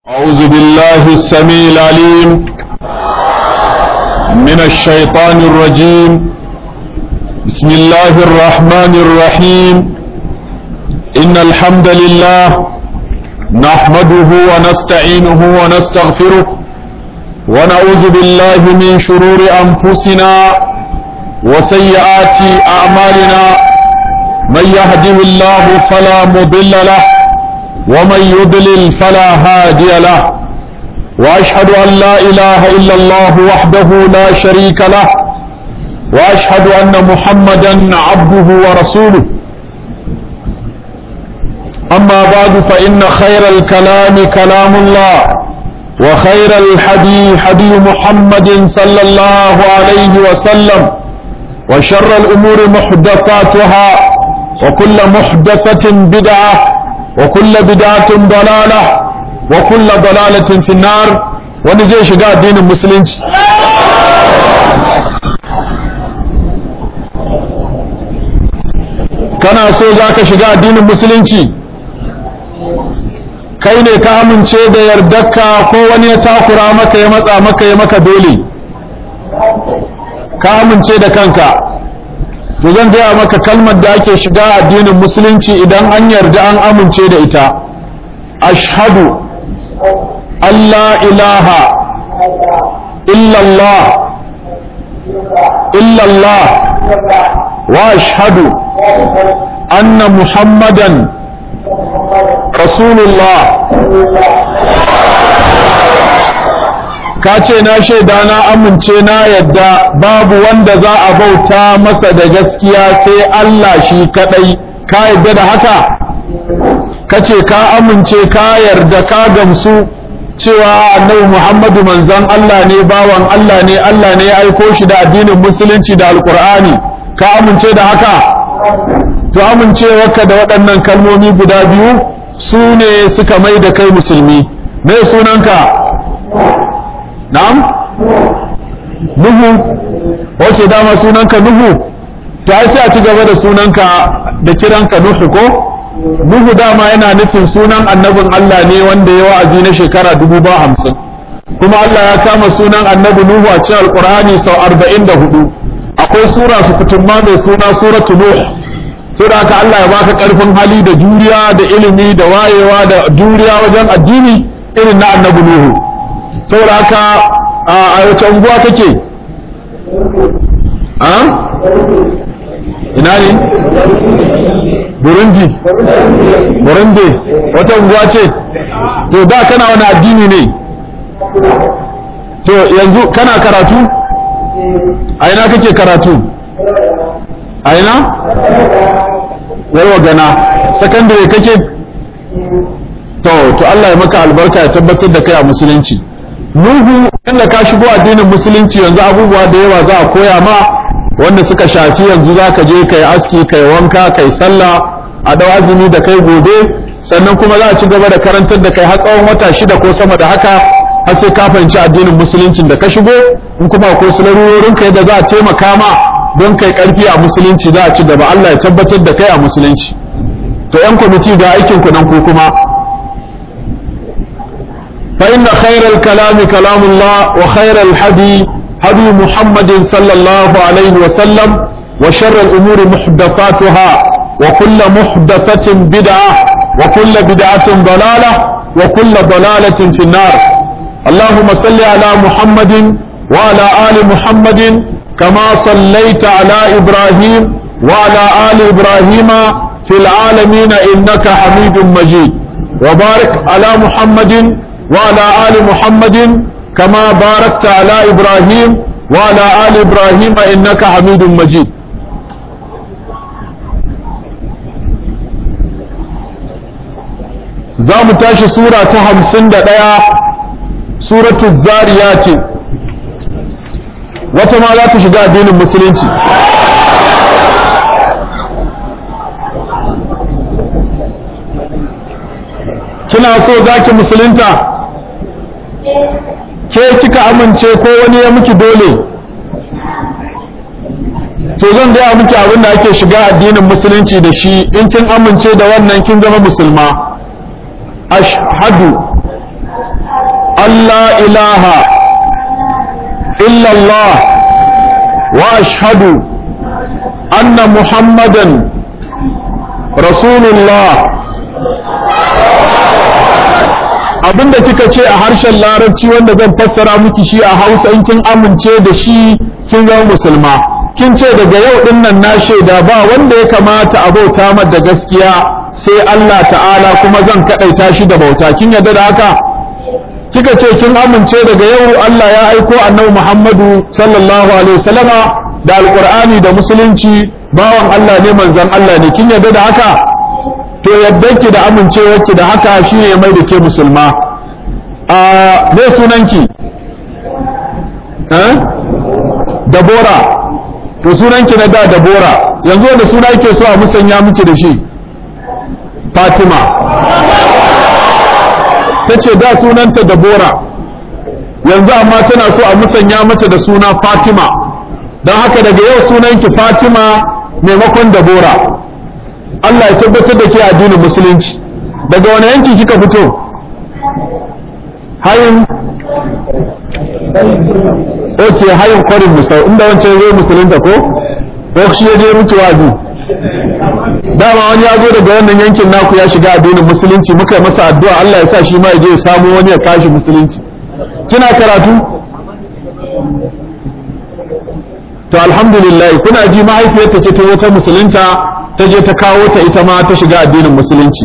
أعوذ بالله السميع العليم من الشيطان الرجيم بسم الله الرحمن الرحيم إن الحمد لله نحمده ونستعينه ونستغفره ونعوذ بالله من شرور أنفسنا وسيئات أعمالنا من يهده الله فلا مضل له ومن يضلل فلا هادي له واشهد ان لا اله الا الله وحده لا شريك له واشهد ان محمدا عبده ورسوله اما بعد فان خير الكلام كلام الله وخير الحدي حدي محمد صلى الله عليه وسلم وشر الامور محدثاتها وكل محدثه بدعه وكل بدعة ضلالة وكل ضلالة في النار wani zai shiga addinin musulunci kana so za ka shiga addinin musulunci kai ne ka amince da yardarka ko wani ya takura maka ya matsa maka ya maka dole ka amince da kanka to zan gaya maka kalmar da ake shiga addinin musulunci idan an yarda an amince da ita ashhadu Allah ilaha illallah illallah wa ashhadu anna muhammadan rasulullah ka ce na shaida na amince na yadda babu wanda za a bauta masa da gaskiya sai Allah shi kadai ka yadda da haka ka ce ka amince ka yarda ka gamsu cewa annabi Muhammadu manzon Allah ne bawan Allah ne Allah ne ya aiko shi da addinin musulunci da alkur'ani ka amince da haka to amincewarka da waɗannan kalmomi guda biyu su ne suka mai da kai musulmi me sunanka na'am nuhu wace dama sunanka nuhu to ai sai a ci gaba da sunanka da kiranka nuhu ko nuhu dama yana nufin sunan annabin Allah ne wanda ya wa'azi na shekara dubu ba hamsin kuma Allah ya kama sunan annabi nuhu a cikin alkur'ani sau arba'in da hudu akwai sura su kutumma mai suna suratu nuh saboda haka Allah ya baka karfin hali da juriya da ilimi da wayewa da juriya wajen addini irin na annabi nuhu saboda haka a wace unguwa kake a ina ne burundi burundi wata unguwa ce to da kana wani addini ne to yanzu kana karatu a ina kake karatu a ina yarwa gana sakandare kake to to Allah ya maka albarka ya tabbatar da kai a musulunci Nuhu inda ka shigo addinin musulunci yanzu abubuwa da yawa za a koya ma wanda suka shafi yanzu za ka je kai aski kai wanka kai sallah a dau azumi da kai gobe sannan kuma za a ci gaba da karantar da kai har tsawon wata shida ko sama da haka har sai ka fahimci addinin musuluncin da ka shigo in kuma akwai su larurorin kai da za a taimaka ma don kai karfi a musulunci za a ci gaba Allah ya tabbatar da kai a musulunci to yan kwamiti ga aikin ku nan ku kuma فإن خير الكلام كلام الله وخير الحدي هدي محمد صلى الله عليه وسلم وشر الأمور محدثاتها وكل محدثة بدعة وكل بدعة ضلالة وكل ضلالة في النار اللهم صل على محمد وعلى آل محمد كما صليت على إبراهيم وعلى آل إبراهيم في العالمين إنك حميد مجيد وبارك على محمد وعلى آل محمد كما باركت على إبراهيم وعلى آل إبراهيم إنك حميد مجيد za mu tashi sura ta hamsin da ɗaya suratu zariya ce wata ma za ta shiga addinin musulunci kina so za ki musulunta ke kika amince ko wani ya miki dole to zan gaya miki abin da ake shiga addinin musulunci da shi in kin amince da wannan kin zama musulma ashhadu أن لا إله إلا الله وأشهد أن محمدا رسول الله abinda kika ce a harshen larabci wanda zan fassara miki shi a hausa in kin amince da shi kin zama musulma kin ce daga yau din nan na shaida ba wanda ya kamata a bauta mar da gaskiya sai Allah ta'ala kuma zan kadaita shi da bauta kin yarda da haka kika ce kin amince daga yau Allah ya aiko annabi Muhammadu sallallahu alaihi wasallama da alqur'ani da musulunci bawan Allah ne manzon Allah ne kin yarda da haka to yaddanki da amincewarki da haka shine ya mai da ke musulma a me sunanki eh dabora to sunanki na da dabora yanzu wanda suna yake so a musanya miki da shi fatima ta ce da sunanta dabora yanzu amma tana so a musanya mata da suna fatima don haka daga yau sunanki fatima maimakon dabora Allah ya tabbatar da ke addinin musulunci daga wani yanki kika fito hayin ok hayin kwarin musau inda wancan zai musulunta ko ko shi ya je mutu wazi dama wani ya zo daga wannan yankin naku ya shiga addinin musulunci muka yi masa addu'a Allah ya sa shi ma ya je ya samu wani ya kashi musulunci kina karatu to alhamdulillah kuna ji mahaifiyarta ce ta wata musulunta ta je ta kawo ta ita ma ta shiga addinin musulunci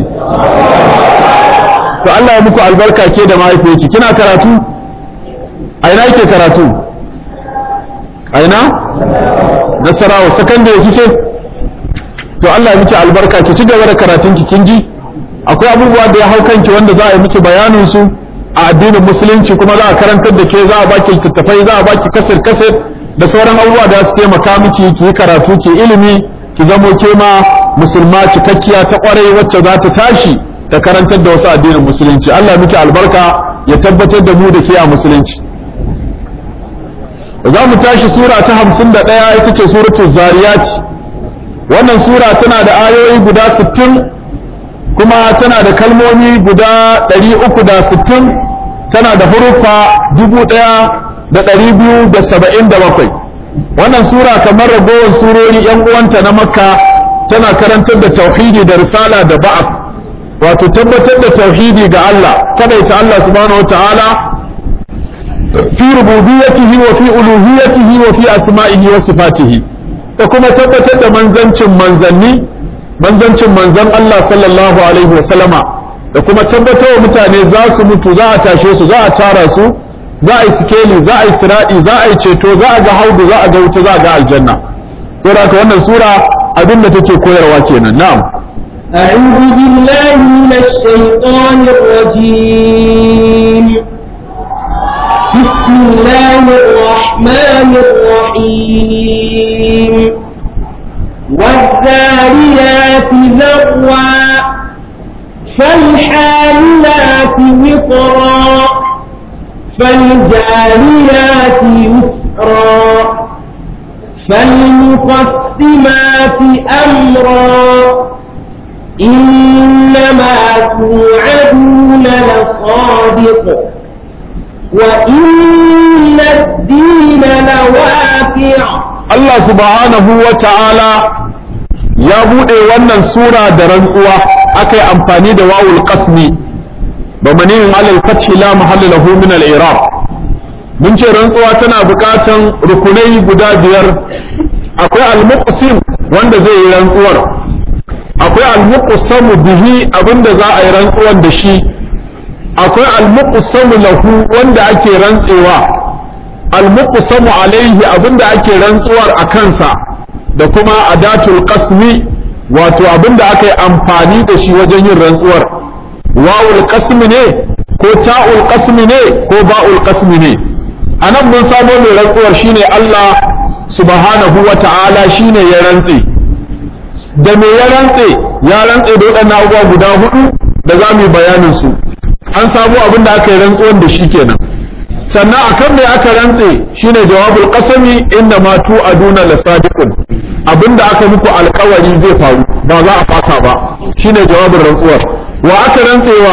to Allah ya muku albarka ke da mahaifiyarki kina karatu a ina yake karatu a ina nasarawa sakandare kike to Allah ya miki albarka ki ci gaba da karatun ki kin ji akwai abubuwa da ya hau kanki wanda za a yi miki bayanin su a addinin musulunci kuma za a karantar da ke za a baki littattafai za a baki kasir kasir da sauran abubuwa da su taimaka miki ki yi karatu ki ilimi ki zamo ke ma musulma cikakkiya ta kwarai wacce za ta tashi ta karantar da wasu addinin musulunci Allah miki albarka ya tabbatar da mu da ke a musulunci za mu tashi sura ta hamsin da ɗaya ita ce suratu zariyat wannan sura tana da ayoyi guda sittin kuma tana da kalmomi guda ɗari uku da sittin tana da huruffa dubu ɗaya da ɗari biyu da saba'in da bakwai wannan sura kamar ragowar surori yan uwanta na makka tana karantar da tauhidi da risala da ba'af wato tabbatar da tauhidi ga Allah kadaita Allah subhanahu wataala fi rububiyyatihi wa fi uluhiyyatihi wa fi asma'ihi wa sifatihi da kuma tabbatar da manzancin manzanni manzancin manzan Allah sallallahu alaihi wa sallama da kuma tabbatar wa mutane za su mutu za a tashe su za a tara su za a yi sikeli za a yi siradi za a yi ceto za a ga haudu za a ga wuta za a ga aljanna to da wannan sura abin da take koyarwa kenan na'am أعوذ بالله من الشيطان الرجيم بسم الله الرحمن الرحيم والذاريات ذروا فالحاملات وقرا فالجاريات يسرا فالمقسمات أمرا إنما توعدون لصادق وإن الدين لواقع Allah subhanahu wa ta'ala ya buɗe wannan sura da rantsuwa aka yi amfani da wawul qasmi ba maniyin alal fathi la mahalla lahu min al i'rab mun ce rantsuwa tana buƙatan rukunai guda biyar akwai al muqsim wanda zai yi rantsuwar akwai al muqsamu bihi abinda za a yi rantsuwar da shi akwai al muqsamu lahu wanda ake rantsewa al-muqsamu alaihi abinda ake rantsuwar a kansa da kuma adatul qasmi wato abinda aka yi amfani da shi wajen yin rantsuwar wawul qasmi ne ko ta'ul qasmi ne ko ba'ul qasmi ne anan mun samo mai rantsuwar shine Allah subhanahu wa ta'ala shine ya rantse da me ya rantse ya rantse da waɗannan abubuwa guda hudu da za mu yi bayanin su an samu abin da aka yi rantsuwar da shi kenan sannan akan me aka rantse shine jawabul qasami inna ma tu'aduna lasadiqun abinda aka muku alkawari zai faru ba za a fasa ba shine jawabin rantsuwar wa aka rantsewa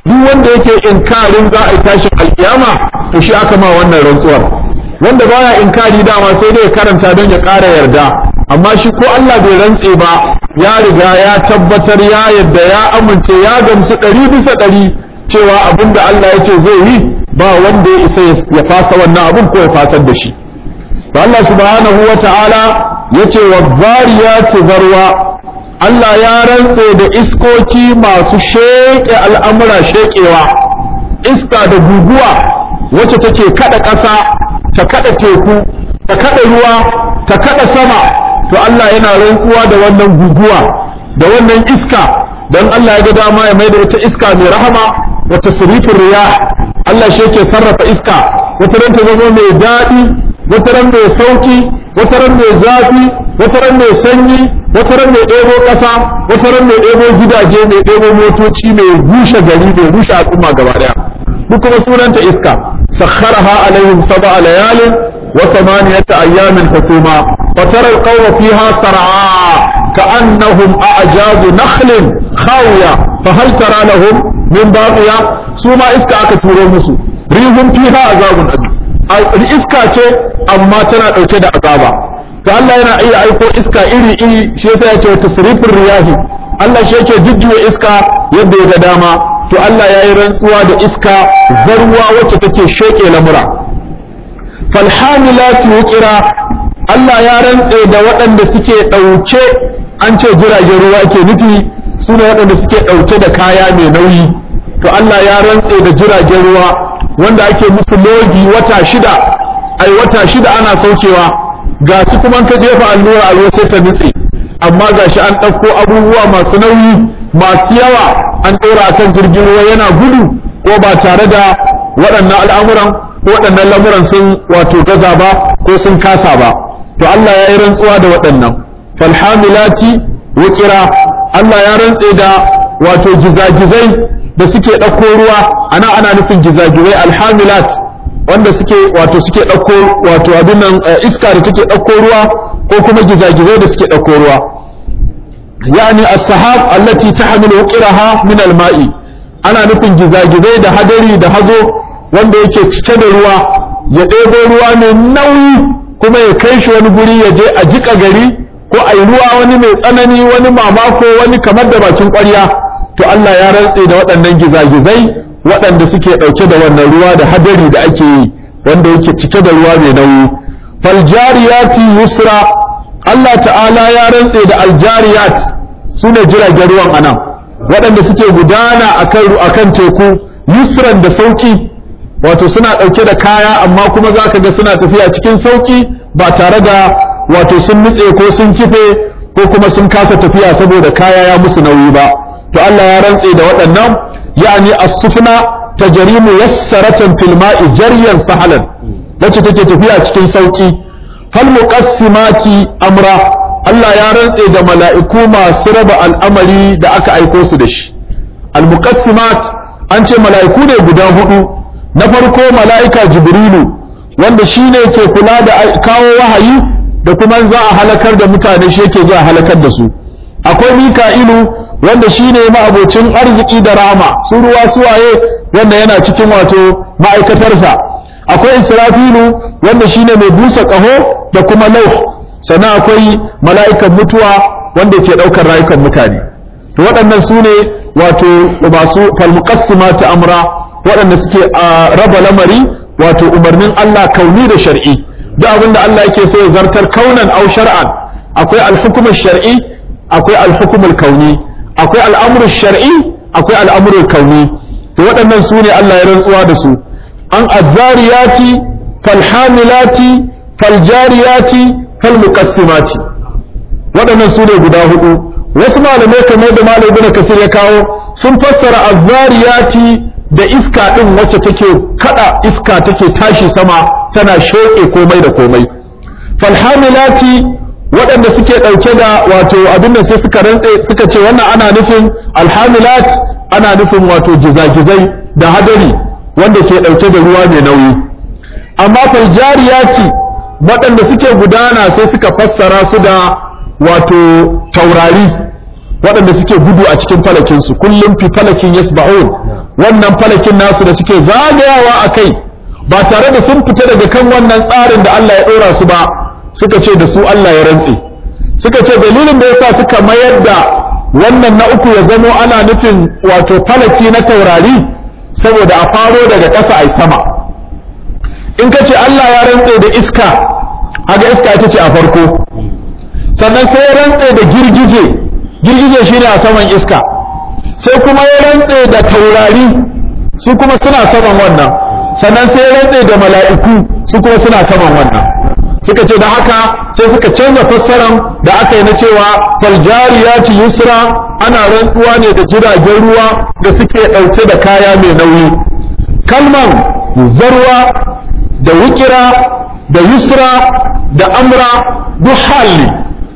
duk wanda yake inkarin za a yi tashin alkiyama to shi aka ma wannan rantsuwar wanda baya inkari dama sai dai karanta don ya ƙara yarda amma shi ko Allah bai rantse ba ya riga ya tabbatar ya yadda ya amince ya gamsu ɗari bisa ɗari cewa abin da Allah ya ce zai yi ba wanda ya isa ya fasa wannan abin ko ya fasar da shi to Allah subhanahu wa ta'ala ya ce wa zariyati zarwa Allah ya rantse da iskoki masu sheƙe al'amura sheƙewa iska da guguwa wacce take kada ƙasa ta kada teku ta kada ruwa ta kada sama to Allah yana rantsuwa da wannan guguwa da wannan iska don Allah ya ga dama ya mai da wata iska mai rahama wata surifin riyah Allah shi yake sarrafa iska wata ran ta zama mai daɗi wata ran mai sauki wata ran mai zafi wata ran mai sanyi wata ran mai ɗebo ƙasa wata ran mai ɗebo gidaje mai ɗebo motoci mai rushe gari mai rushe al'umma gaba ɗaya duk kuma sunanta iska sakharaha alaihim sab'a layalin wa samaniyata ayyamin hukuma wa tara al-qawma fiha sar'a ka'annahum a'jazu nakhlin khawiya fa hal tara lahum min baqiya su ma iska aka turo musu rihum fiha azabun adim iska ce amma tana ɗauke da azaba to Allah yana iya aiko iska iri iri shi yasa yake wata tasrifin riyahi Allah shi yake jujjuya iska yadda ya ga dama to Allah ya yi rantsuwa da iska zarwa wacce take sheke lamura falhamilati wuqira Allah ya rantse da waɗanda suke ɗauke an ce jiragen ruwa ke nufi su ne waɗanda suke ɗauke da kaya mai nauyi to Allah ya rantse da jiragen ruwa wanda ake musu lodi wata shida ai wata shida ana saukewa ga su kuma ka jefa allura a ruwa sai ta nutse amma ga shi an ɗauko abubuwa masu nauyi masu yawa an ɗora a kan jirgin ruwa yana gudu ko ba tare da waɗannan al'amuran ko waɗannan lamuran sun wato gaza ba ko sun kasa ba to Allah ya yi rantsuwa da waɗannan falhamilati wukira Allah ya rantse da wato gizagizai da suke ɗauko ruwa ana ana nufin gizagizai alhamilat wanda suke wato suke ɗauko wato abin nan iska da take ɗauko ruwa ko kuma gizagizai da suke ɗauko ruwa yani as-sahab allati tahmilu qiraha min al-ma'i ana nufin gizagizai da hadari da hazo wanda yake cike da ruwa ya ɗebo ruwa mai nauyi kuma ya kai shi wani guri ya je a jika gari ko a yi ruwa wani mai tsanani wani mamako wani kamar da bakin ƙwarya to Allah ya rantse da waɗannan gizagizai waɗanda suke ɗauke da wannan ruwa da hadari da ake yi wanda yake cike da ruwa mai nauyi faljariyati yusra Allah ta'ala ya rantse da aljariyat su ne jiragen ruwan anan waɗanda suke gudana a kan teku yusran da sauƙi wato suna ɗauke da kaya amma kuma za ka ga suna tafiya cikin sauƙi ba tare da wato sun nutse ko sun kife ko kuma sun kasa tafiya saboda kaya ya musu nauyi ba to Allah ya rantse da waɗannan yani as-sufna tajrimu yassaratan fil ma'i jaryan sahalan wacce take tafiya cikin sauki fal muqassimati amra Allah ya rantse da mala'iku masu raba al'amari da aka aiko su da shi al muqassimat an ce mala'iku ne guda hudu na farko mala'ika jibrilu wanda shine ke kula da kawo wahayi da kuma za a halakar da mutane shi yake zuwa halakar da su akwai mika'ilu wanda shine ma'abocin arziki da rama su ruwa suwaye wanda yana cikin wato ma'aikatarsa akwai israfilu wanda shine mai busa ƙaho da kuma lauh sannan akwai mala'ikan mutuwa wanda ke ɗaukar rayukan mutane to waɗannan su ne wato masu falmuqassimati amra waɗanda suke raba lamari wato umarnin Allah kauni da shar'i duk abin da Allah yake so ya zartar kaunan au shar'an akwai alhukumar shar'i akwai alhukumar kauni akwai al'amurin shar'i akwai al'amurin kauni to waɗannan su ne Allah ya rantsuwa da su an azzariyati falhamilati faljariyati falmuqassimati waɗannan su ne guda hudu wasu malamai kamar da malam ibn kasir ya kawo sun fassara azzariyati da iska din wacce take kada iska take tashi sama tana shoke komai da komai falhamilati waɗanda suke ɗauke da wato abin da sai suka rantse suka ce wannan ana nufin alhamilat ana nufin wato gizagizai da hadari wanda ke ɗauke da ruwa mai nauyi amma faljariyati waɗanda suke gudana sai suka fassara su da wato taurari waɗanda suke gudu a cikin falakinsu kullum fi falakin yasba'un wannan falakin nasu da suke zagayawa a kai ba tare da sun fita daga kan wannan tsarin da Allah ya ɗora su ba suka ce da su Allah ya rantse suka ce dalilin da yasa suka mayar da wannan na uku ya zamo ana nufin wato falaki na taurari saboda a faro daga ƙasa a sama in ka ce Allah ya rantse da iska haka iska ita ce a farko sannan sai ya rantse da girgije girgije shine a saman iska sai kuma ya rantse da taurari su kuma suna saman wannan sannan sai ya rantse da mala'iku su kuma suna saman wannan suka ce da haka sai suka canza fassaran da aka yi na cewa faljariyati yusra ana rantsuwa ne da jiragen ruwa da suke ɗauke da kaya mai nauyi kalman zarwa da wukira da yusra da amra duk hali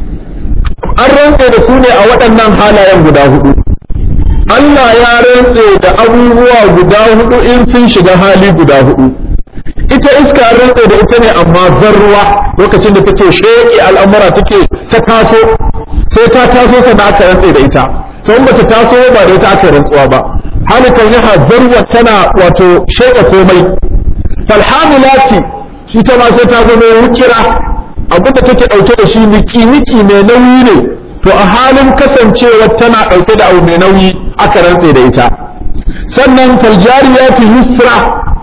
an rantse da su ne a waɗannan halayen guda hudu Allah ya rantse da abubuwa guda hudu in sun shiga hali guda hudu ita iska an rantse da ita ne amma zarruwa lokacin da take sheƙi al'amura take ta taso sai ta taso sannan aka rantse da ita sai ba ta taso ba da ita aka rantsuwa ba halikan yaha zarwa tana wato sheƙa komai falhamilati shi ta ma sai ta zama wukira abin da take ɗauke da shi niki-niki mai nauyi ne to a halin kasancewa tana ɗauke da abu mai nauyi aka rantse da ita sannan faljariyati yusra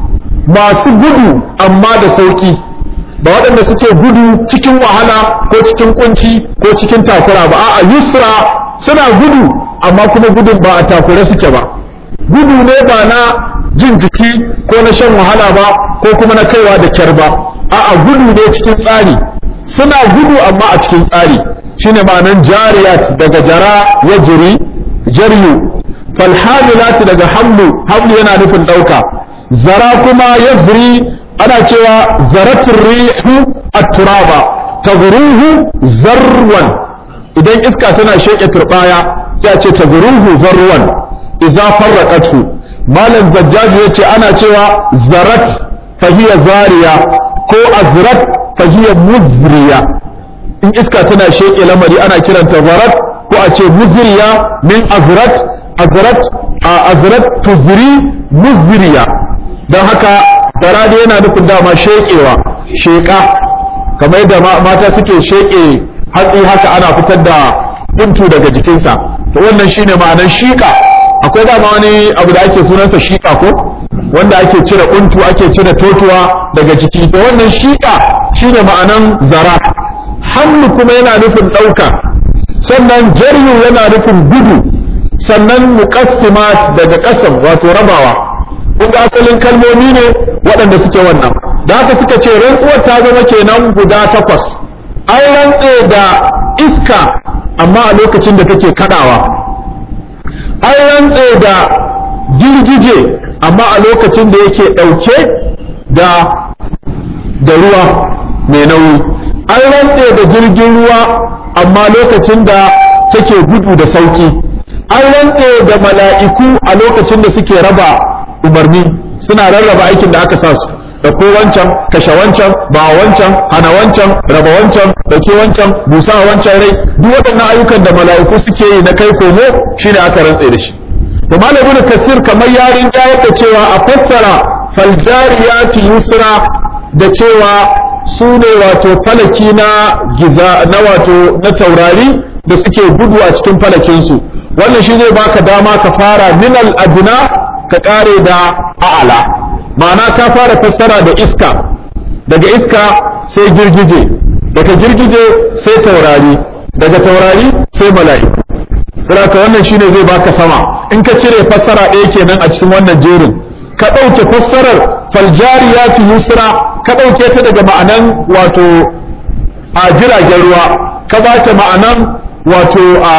masu gudu amma da sauki ba waɗanda suke gudu cikin wahala ko cikin kunci ko cikin takura ba a'a yusra suna gudu amma kuma gudun ba a takure suke ba gudu ne ba na jin jiki ko na shan wahala ba ko kuma na kaiwa da kyar ba a'a gudu ne cikin tsari suna gudu amma a cikin tsari shine ma'anan jariyat daga jara ya jiri jaryu falhamilat daga hamlu hamlu yana nufin ɗauka zara kuma yazri ana cewa zaratul rihu at-turaba tazruhu zarwan idan iska tana sheke turbaya sai a ce tazruhu zarwan idza farraqathu malam zajjaj yace ana cewa zarat fahiya zariya ko azrat fahiya muzriya in iska tana sheke lamari ana kiranta zarat ko a ce muzriya min azrat azrat azrat tuzri muzriya don haka zarade yana nufin dama shekewa sheka kamar yadda mata suke sheke hatsi haka ana fitar da buntu daga jikinsa to wannan shine ma'anar shika akwai dama wani abu da ake sunansa shika ko wanda ake cire buntu ake cire totuwa daga jiki to wannan shika shine ma'anan zara hamlu kuma yana nufin ɗauka sannan jaryu yana nufin gudu sannan muqassimat daga ƙasam wato rabawa kun ga asalin kalmomi ne waɗanda suke wannan da haka suka ce rantsuwar ta zama kenan guda takwas an rantse da iska amma a lokacin da take kadawa an rantse da girgije amma a lokacin da yake ɗauke da da ruwa mai nauyi an rantse da jirgin ruwa amma lokacin da take gudu da sauki an rantse da mala'iku a lokacin da suke raba umarni suna rarraba aikin da aka sa su da ko wancan kashe wancan ba wancan hana wancan raba wancan dauke wancan busa wancan rai duk waɗannan ayyukan da mala'iku suke yi na kai komo shine aka rantse da shi to malamin kasir kamar yarin ya yadda cewa a fassara faljariyati yusra da cewa su ne wato falaki na giza na wato na taurari da suke gudu a cikin falakinsu wannan shi zai baka dama ka fara minal adna ka kare da a'ala ma'ana ka fara fassara da iska daga iska sai girgije daga girgije sai taurari daga taurari sai mala'iku saboda wannan shine zai baka sama in ka cire fassara ɗaya kenan a cikin wannan jerin ka ɗauke fassarar faljariyati yusra ka ɗauke ta daga ma'anan wato a jiragen ruwa ka ba ta ma'anan wato a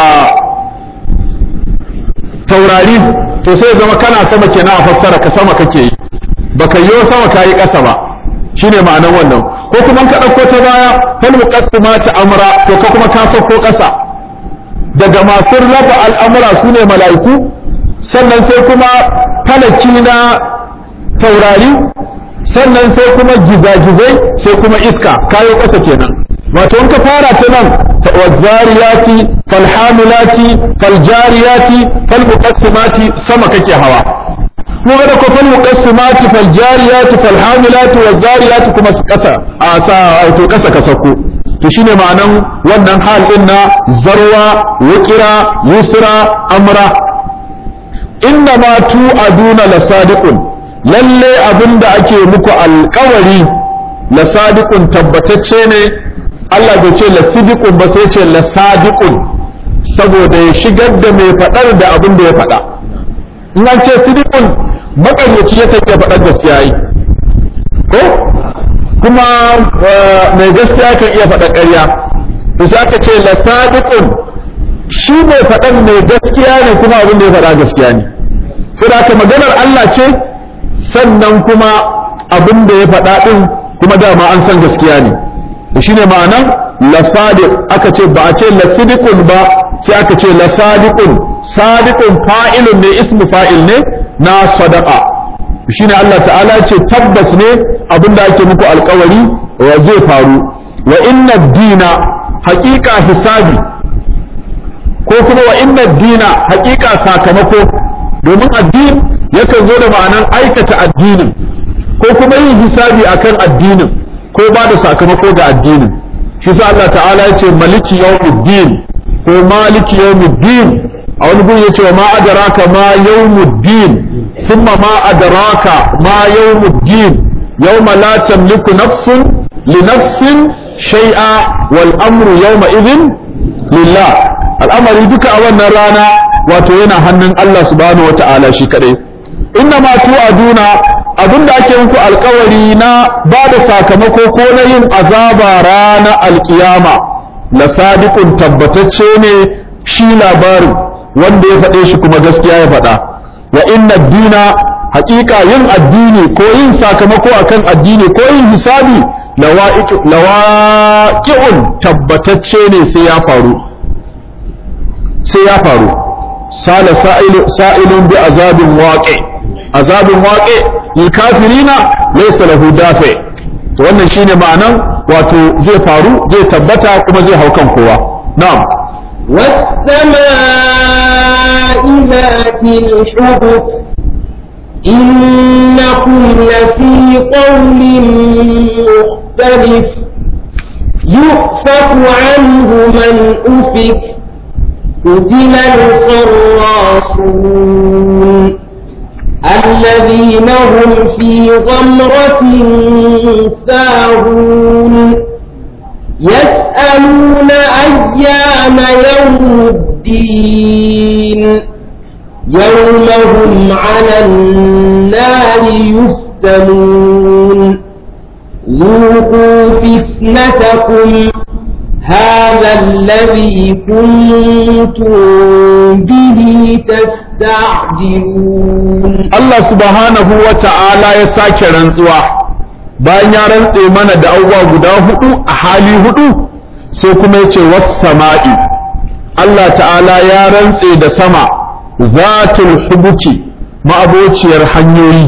taurari to sai zama kana sama kenan a fassara ka sama kake yi baka yi sama kayi ƙasa ba shine ma'anan wannan ko kuma ka ɗauko ta baya fal muqaddimati amra to ka kuma ka sauko ƙasa daga masu raba al'amura su ne mala'iku sannan sai kuma falaki na taurari sannan sai kuma gizagizai sai kuma iska kayo ƙasa kenan wato in ka fara ta nan wazzariyati falhamilati faljariyati falmuqassimati sama kake hawa kuma da ko falmuqassimati faljariyati falhamilati wazzariyati kuma kasa a sa wato kasa ka sauko to shine ma'anan wannan hal din na zarwa wukira yusra amra inna ma tu aduna lasadiqun lalle abinda ake muku alkawari lasadiqun tabbatacce ne Allah bai ce lasidiqun ba sai ce lasadiqun saboda ya shigar da mai fadar da abin da ya fada in an ce sidiqun makaryaci yakan iya fadar gaskiya yi ko kuma mai gaskiya kan iya faɗa ƙarya to sai aka ce la sadiqun shi mai faɗan mai gaskiya ne kuma abin da ya faɗa gaskiya ne sai aka maganar Allah ce sannan kuma abin da ya faɗa ɗin kuma dama an san gaskiya ne to shine ma'anan la sadiq aka ce ba a ce la sidiqun ba sai aka ce la sadiqun sadiqun fa'ilun ne ismu fa'il ne na sadaqa shine Allah ta'ala ce tabbas ne abinda ake muku alkawari wa zai faru wa inna dina haƙiƙa hisabi ko kuma wa inna dina haƙiƙa sakamako domin addin yakan zo da ma'anan aikata addinin ko kuma yin hisabi akan addinin ko ba da sakamako ga addinin shi sa Allah ta'ala ya ce maliki yawmuddin ko maliki yawmuddin a wani gun ya ce wa ma adraka ma yawmuddin ثم ما أدراك ما يوم الدين يوم لا تملك نفس لنفس شيئا والأمر يومئذ لله الأمر يدك أولا رانا وتوينا هنن الله سبحانه وتعالى شكري إنما توعدون abin da ake muku alkawari na ba da sakamako ko na yin azaba rana alkiyama la sadiqun tabbatacce ne shi labarin wanda ya faɗe shi kuma gaskiya ya faɗa wa inna dina haƙiƙa yin addini ko yin sakamako akan addini ko yin hisabi lawaƙi'un tabbatacce ne sai ya faru sai ya faru sala sa'ilun bi azabin waƙe azabin waƙe lil kafirina laysa lahu dafi to wannan shine ma'anan wato zai faru zai tabbata kuma zai hau kan kowa na'am والسماء ذات الحبك إنكم لفي قول مختلف يؤفك عنه من أفك قتل الخراصون الذين هم في غمرة ساهون يسألون أيام يوم الدين يوم هم على النار يفتنون ذوقوا فتنتكم هذا الذي كنتم به تستعجلون Allah subhanahu wa ta'ala ya sake rantsuwa bayan ya rantse mana da abubuwa guda hudu a hali hudu sai kuma ya ce sama'i Allah ta'ala ya rantse da sama zatul hubuki ma'abociyar hanyoyi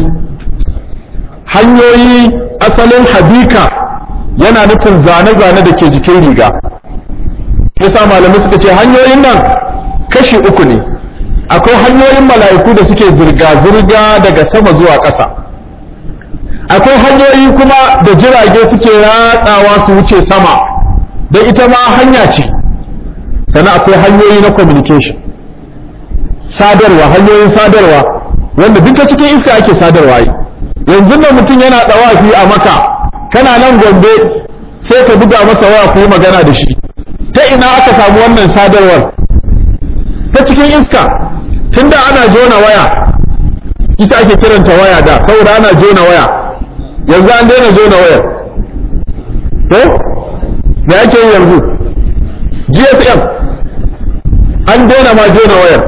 hanyoyi asalin habika yana nufin zane-zane da ke jikin riga yasa malamai suka ce hanyoyin nan kashi uku ne akwai hanyoyin mala'iku da suke zirga-zirga daga sama zuwa ƙasa akwai hanyoyi kuma da jirage suke ratsawa su wuce sama da ita ma hanya ce sannan akwai hanyoyi na communication sadarwa hanyoyin sadarwa wanda duka cikin iska ake sadarwa yi yanzu da mutum yana ɗawafi a maka kana nan gombe sai ka buga masa waya ku yi magana da shi ta ina aka samu wannan sadarwar ta cikin iska tunda ana jona waya ita ake kiranta waya da saboda ana jona waya yanzu an daina jona waya to me ake yi yanzu gsm an daina ma jona wayar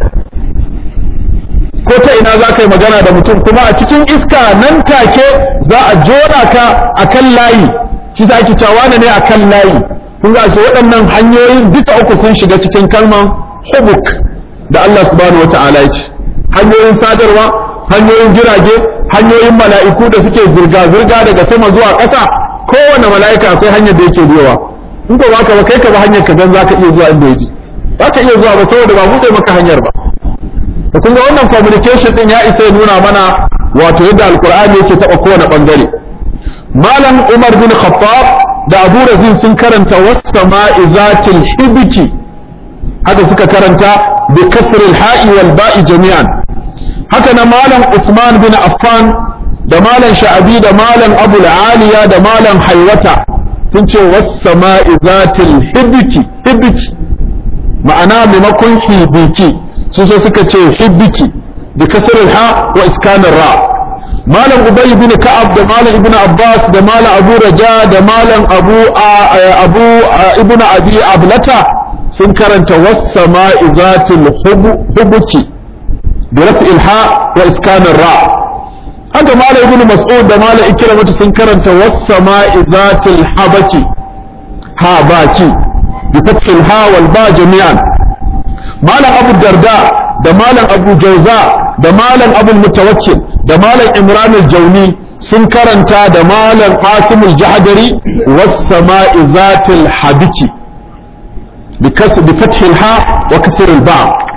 ko ta ina za ka yi magana da mutum kuma a cikin iska nan take za a jona ka a kan layi shi za ki cewa ne a kan layi kun ga waɗannan hanyoyin duka uku sun shiga cikin kalman hubuk da Allah subhanahu wa ta'ala ya ce hanyoyin sadarwa hanyoyin jirage hanyoyin mala'iku da suke zirga-zirga daga sama zuwa ƙasa kowane mala'ika akwai hanyar da yake biyowa in ko baka ba kai ka ba hanyar ka gan zaka iya zuwa inda yaji zaka iya zuwa ba saboda ba bude maka hanyar ba to kun ga wannan communication din ya isa ya nuna mana wato yadda alqur'ani yake taba kowane bangare malam umar bin khattab da abu razin sun karanta was-sama'i zatil hibiki haka suka karanta bi kasril ha'i wal ba'i jami'an haka na malam usman bin affan da malam sha'abi da malam abu aliya da malam haiwata sun ce was-sama'i zatil hibiki hibiki ma'ana maimakon hibiki su so suka ce hibiki bi kasril ha wa iskanin ra malam ubay bin ka'ab da malam ibnu abbas da malam abu raja da malam abu abu ibnu abi ablata sun karanta was-sama'i zatil hubuki bi raf'il ha wa iskanin ra haka malam ibnu mas'ud da malam ikramatu sun karanta was-sama'i zatil habaki ha baki bi fathil ha wal ba jami'an malam abu darda da malam abu jauza da malam abu mutawakkil da malam imran al-jauni sun karanta da malam qasim al-jahdari was sama'i zatil habiki bikas bi fath al-ha wa kasr al-ba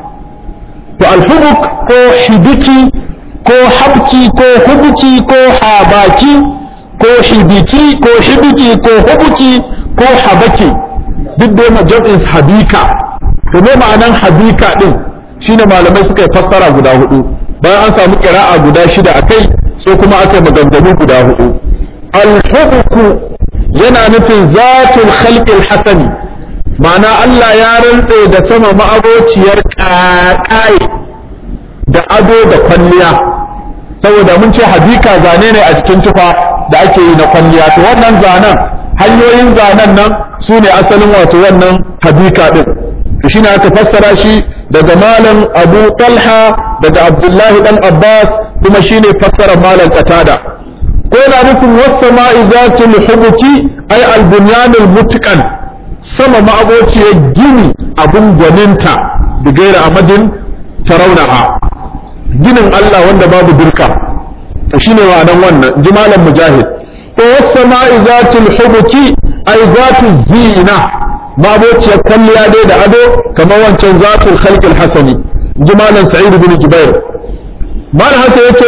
to al-hubuk ko hibiki ko habki ko hubuki ko habaki ko hibiki ko hibiki ko hubuki ko habaki duk dai majabin habika to me ma'anan habika din shine malamai suka yi fassara guda hudu bayan an samu kira'a guda shida akai sai kuma aka yi maganganu guda hudu al-hubku yana nufin zatul khalqil hasani ma'ana Allah ya rantse da sama ma'abociyar ƙaƙaye da ado da kwalliya saboda mun ce habika zane ne a cikin tufa da ake yi na kwalliya to wannan zanen hanyoyin zanen nan su ne asalin wato wannan habika din to shine aka fassara shi daga malam Abu Talha daga Abdullahi dan Abbas kuma shine fassarar malam Qatada ko yana nufin was-sama'i zatul hubuki ay al-bunyanul mutqan sama ma'abociyar gini abun gwaninta da gaira amadin tarawnaha ginin Allah wanda babu dirka to shine ma'anan wannan ji malam Mujahid ko was-sama'i zatul hubuki ay zatul zina mabociyar kwalliya dai da ado kamar wancan zatul khalqil hasani ji malam sa'id bin jubair malam hasa yace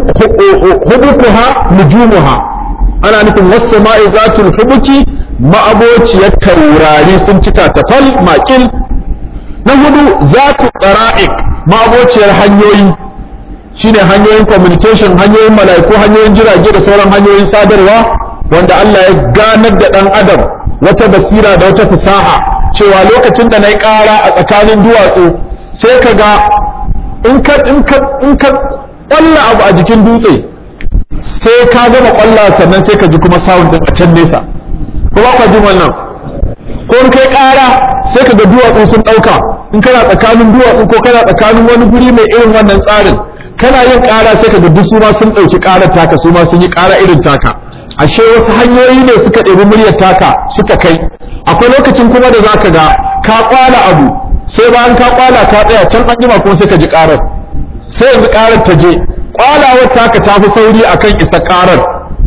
hubukuha nujumuha ana nufin was-sama'i zatul hubuki ma'abociyar taurari sun cika ta fal makil na hudu zatu qara'iq ma'abociyar hanyoyi shine hanyoyin communication hanyoyin mala'iku hanyoyin jirage da sauran hanyoyin sadarwa wanda Allah ya ganar da dan adam wata basira da wata fasaha cewa lokacin da na yi ƙara a tsakanin duwatsu sai ka ga in ka in ka in ka ƙwalla abu a jikin dutse sai ka gama ƙwalla sannan sai ka ji kuma sound din a can nesa ko ba ka ji wannan ko in kai ƙara sai ka ga duwatsu sun ɗauka in kana tsakanin duwatsu ko kana tsakanin wani guri mai irin wannan tsarin kana yin ƙara sai ka ga duk su ma sun ɗauki ƙarar taka su ma sun yi ƙara irin taka ashe wasu hanyoyi ne suka ɗebi muryar taka suka kai akwai lokacin kuma da zaka ga ka kwala abu sai bayan ka kwala ka tsaya can an jima kuma sai ka ji karar sai yanzu karar ta je kwalawar taka ta fi sauri akan isa karar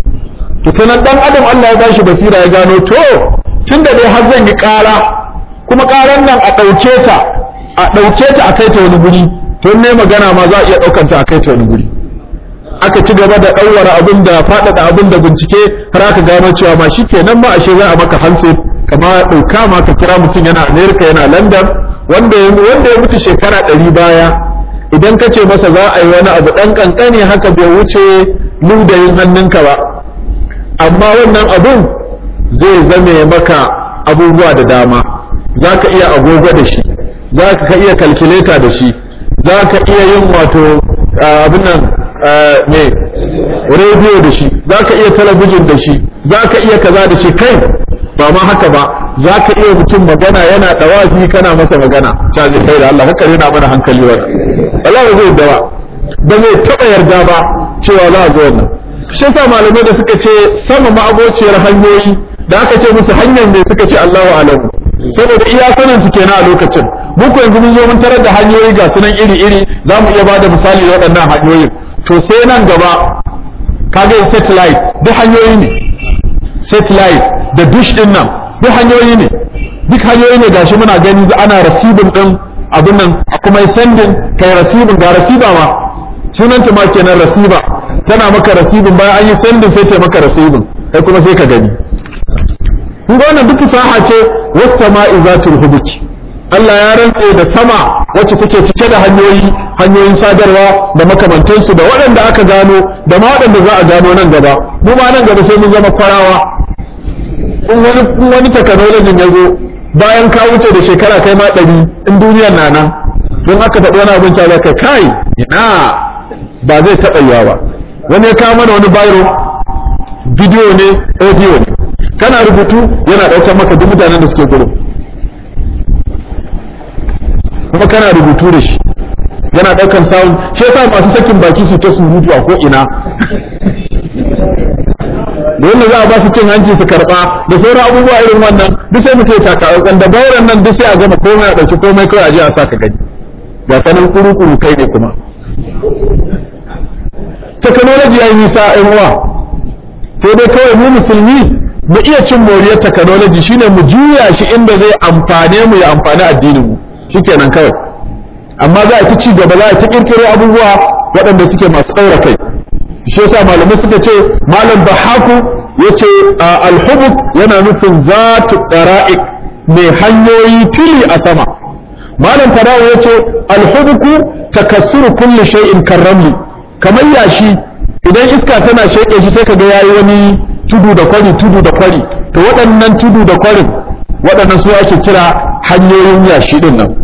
to kenan dan adam Allah ya bashi basira ya gano to tunda dai har zan yi kara kuma karar nan a ɗauke ta a ɗauke ta a kai ta wani guri to ne magana ma za a iya ɗaukanta a kai ta wani guri aka ci gaba da ɗaura abin da faɗaɗa abin da bincike har aka gano cewa ma shi kenan ma ashe za a maka hanse kama ɗauka ma ka kira mutum yana amerika yana london wanda ya wanda ya mutu shekara ɗari baya idan ka ce masa za a yi wani abu ɗan ƙanƙani haka bai wuce ludayin hannunka ba amma wannan abun zai zame maka abubuwa da dama za ka iya agogo da shi za ka iya kalkuleta da shi za ka iya yin wato abin nan ne rediyo da shi za ka iya talabijin da shi za ka iya kaza da shi kai ba ma haka ba za ka iya mutum magana yana ɗawafi kana masa magana caji kai da Allah haka yana mana hankali wa Allah ba zai dawa ba zai taɓa yarda ba cewa za a zo wannan shi yasa malamai da suka ce sama ma'abociyar hanyoyi da aka ce musu hanyar ne suka ce Allahu alamu saboda iya sanin su kenan a lokacin muku yanzu mun zo mun tarar da hanyoyi ga sunan iri-iri za mu iya bada misali da waɗannan hanyoyin to sai nan gaba kaga satellite duk hanyoyi ne satellite da dish din nan duk hanyoyi ne duk hanyoyi ne gashi muna gani ana rasibin din abin nan a kuma sendin kai rasibin ga rasiba ma sunanta ma kenan rasiba tana maka rasibin bayan an yi sendin sai ta maka rasibin kai kuma sai ka gani kun ga wannan duk saha ce was sama'i zatul hubuki Allah ya rantse da sama wacce take cike da hanyoyi hanyoyin sadarwa da makamantansu da waɗanda aka gano da ma waɗanda za a gano nan gaba mu ma nan gaba sai mun zama kwarawa in wani in wani technology ya zo bayan ka wuce da shekara kai ma ɗari in duniyar na nan don aka faɗi wani abin za ka kai ina ba zai taɓa yiwa ba wani ya kawo mana wani bayro bidiyo ne audio ne kana rubutu yana ɗaukar maka duk mutanen da suke gurin kuma kana rubutu da shi yana ɗaukan sound shi yasa masu sakin baki su ta surutu a ko ina da yadda za a ba su cin hanci su karɓa da sauran abubuwa irin wannan duk sai mutum ya taka da bauran nan duk sai a gama komai a ɗauki komai kawai a je a saka gani ba sanin kuru-kuru kai ne kuma technology ya yi nisa ɗan uwa sai dai kawai mu musulmi mu iya cin moriyar technology shine mu juya shi inda zai amfane mu ya amfani addinin mu shikenan kawai amma za a ta ci gaba za a ta kirkiro abubuwa waɗanda suke masu ɗaura kai shi yasa malamai suka ce malam bahaku yace alhubub yana nufin zatu dara'iq mai hanyoyi tili a sama malam farawo yace alhubuku takassuru kulli shay'in karramli kamar yashi idan iska tana sheke shi sai kaga yayi wani tudu da kwari tudu da kwari to waɗannan tudu da kwarin waɗannan su ake kira hanyoyin yashi din nan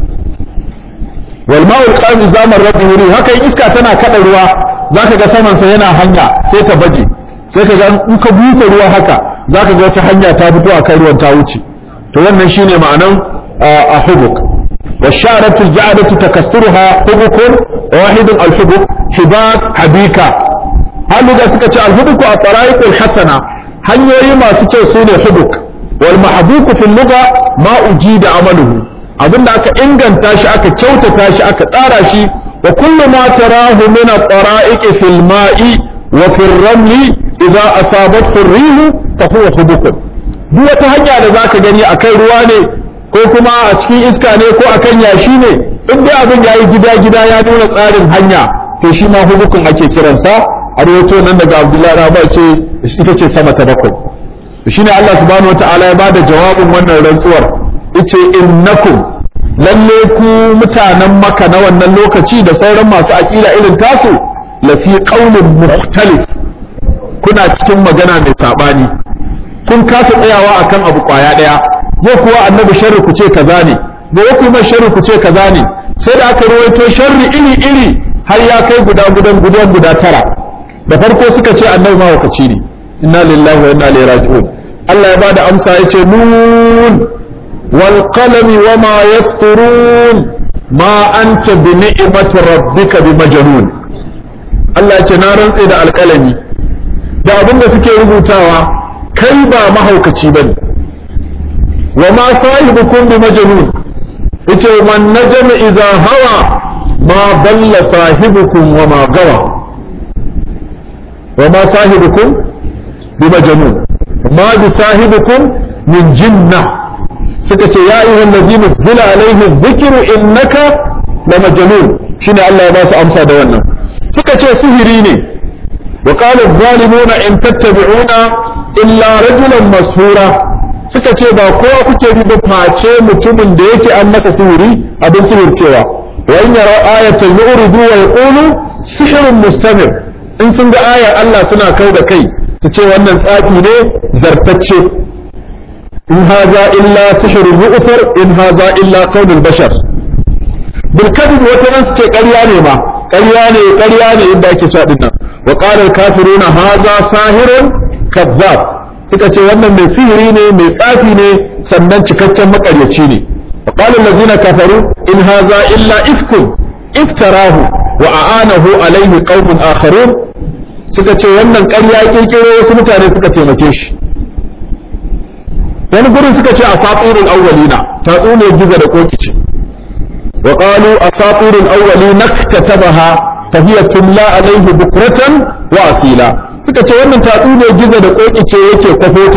wal ma'ul qami zaman rabbi wuri haka iska tana kada ruwa zaka ga saman sa yana hanya sai ta baje sai ka ga in ka busa ruwa haka zaka ga wata hanya ta fito a kan ruwan ta wuce to wannan shine ma'anan a hubuk والشعرة الجعلة تكسرها حبك واحد الحبك حباك حبيكا هل إذا سكت الحبك الطرائق الحسنة هل يما سكت سوني حبك والمحبوك في اللغة ما أجيد عمله abin da aka inganta shi aka kyautata shi aka tsara shi wa kullu ma tarahu min at-tara'iq fil ma'i wa fil ramli idza asabathu ar-rihu fa huwa hubukun duk wata hanya da zaka gani akan ruwa ne ko kuma a cikin iska ne ko akan yashi ne in dai abin yayi gida gida ya nuna tsarin hanya to shi ma hubukun ake kiransa a rawaito nan daga Abdullahi Rabba ce ita ce sama ta bakwai shine Allah subhanahu wataala ya bada jawabin wannan rantsuwar yace innakum lalle ku mutanen maka na wannan lokaci da sauran masu aƙida irin tasu lafi qaulin mukhtalif kuna cikin magana mai sabani kun kasa tsayawa akan abu kwaya daya yau kuwa annabi sharri ku ce kaza ne da yau kuma sharri ku ce kaza ne sai da aka rawaito sharri iri iri har ya kai guda gudan gudan guda tara da farko suka ce annabi mahaukaci ne inna lillahi wa inna ilaihi raji'un Allah ya bada amsa yace nun والقلم وما يسطرون ما أنت بنعمة ربك بمجنون Allah ce na rantse da alƙalami da abin da suke rubutawa kai ba mahaukaci bane wa ma sahibukum bi majnun yace man najama idza hawa ma dalla sahibukum wa ma gawa wa ma sahibukum bi majnun ma bi sahibukum min jinnah suka ce ya ayyuhal ladina zila alaihi dhikru innaka la majnun shine Allah ya ba su amsa da wannan suka ce sihiri ne wa qala adh-dhalimuna in tattabi'una illa rajulan mashura suka ce ba kowa kuke bi ba face mutumin da yake an masa sihiri abin sihircewa wa in yara ayatan yuridu wa yaqulu sihrun mustamir in sun ga ayar Allah suna kau da kai su ce wannan tsafi ne zartacce in haza illa sihrun yu'thar in haza illa qaulul bashar bil kadhib wata nan su ce ƙarya ne ma ƙarya ne ƙarya ne inda ake so dinnan wa qala al kafiruna haza sahirun kazzab suka ce wannan mai sihiri ne mai tsafi ne sannan cikakken makaryaci ne wa qala allazina kafaru in haza illa ifkun iftarahu wa a'anahu alaihi qaumun akharun suka ce wannan ƙarya kirkiro wasu mutane suka taimake shi wani gurin suka ce asatirul awwalina tatsuniyar gizo da koki ce wa qalu asatirul awwalina katabaha fa hiya tumla alaihi bukratan wa asila suka ce wannan tatsuniyar gizo da koki ce yake kwafota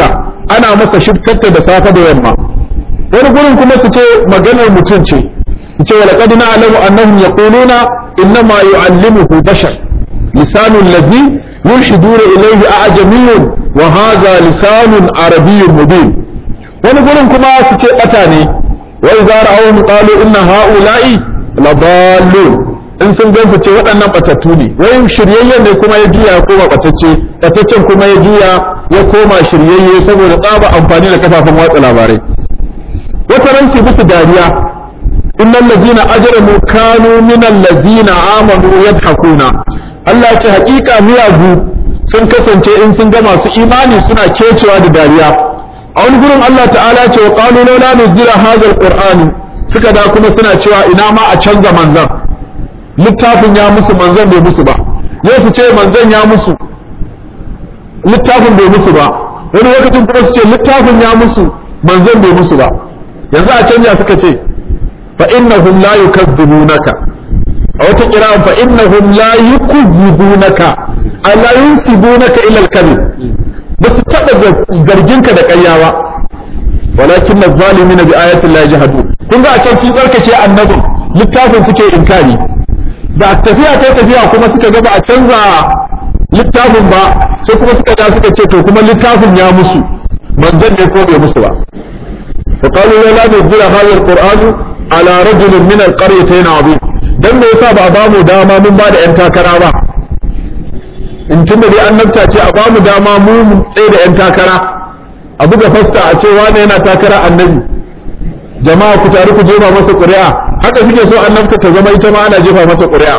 ana masa shirkarta da safe da yamma wani gurin kuma su ce maganar mutum ce ce wa laqad na'lamu annahum yaquluna innama yu'allimuhu bashar lisanul ladhi yulhiduna ilayhi a'jamiyyun wa hadha lisanun arabiyyun mubin wani gurin kuma su ce bata ne wa idza ra'awhum qalu inna ha'ula'i ladallun in sun gansu ce waɗannan batattu ne wai shiryayyen ne kuma ya juya ya koma batacce bataccen kuma ya juya ya koma shiryayye saboda tsaba amfani da kafafen watsa labarai wata ran su musu dariya innal ladina ajramu kanu minal ladina amanu yadhakuna Allah ce hakika miyagu sun kasance in sun ga masu imani suna kecewa da dariya a wani gurin Allah ta'ala ce wa qalu laula nuzila hadha alqur'ani suka da kuma suna cewa ina ma a canza manzan littafin ya musu manzan bai musu ba yau su ce manzan ya musu littafin bai musu ba wani lokacin kuma su ce littafin ya musu manzan bai musu ba yanzu a canja suka ce fa innahum la yukazzibunaka a wata kira'an fa innahum la yukazzibunaka ala yunsibunaka ila al-kadhib ba su taba zarginka da ƙarya ba walakin az-zalimina bi ayati llahi jahadun kun ga a can sun tsarkake annabin littafin suke inkari da tafiya ta tafiya kuma suka ga ba a canza littafin ba sai kuma suka ga suka ce to kuma littafin ya musu manzon ne ko bai musu ba فقالوا لا نزل هذا القرآن على رجل من القريتين عظيم dan me yasa ba a bamu dama mun ba da yan takara ba in tunda dai annabta ce a bamu dama mu mu tsaye da yan takara a buga fasta a ce wane yana takara annabi jama'a ku tare ku jefa masa ƙuri'a haka suke so annabta ta zama ita ma ana jefa mata ƙuri'a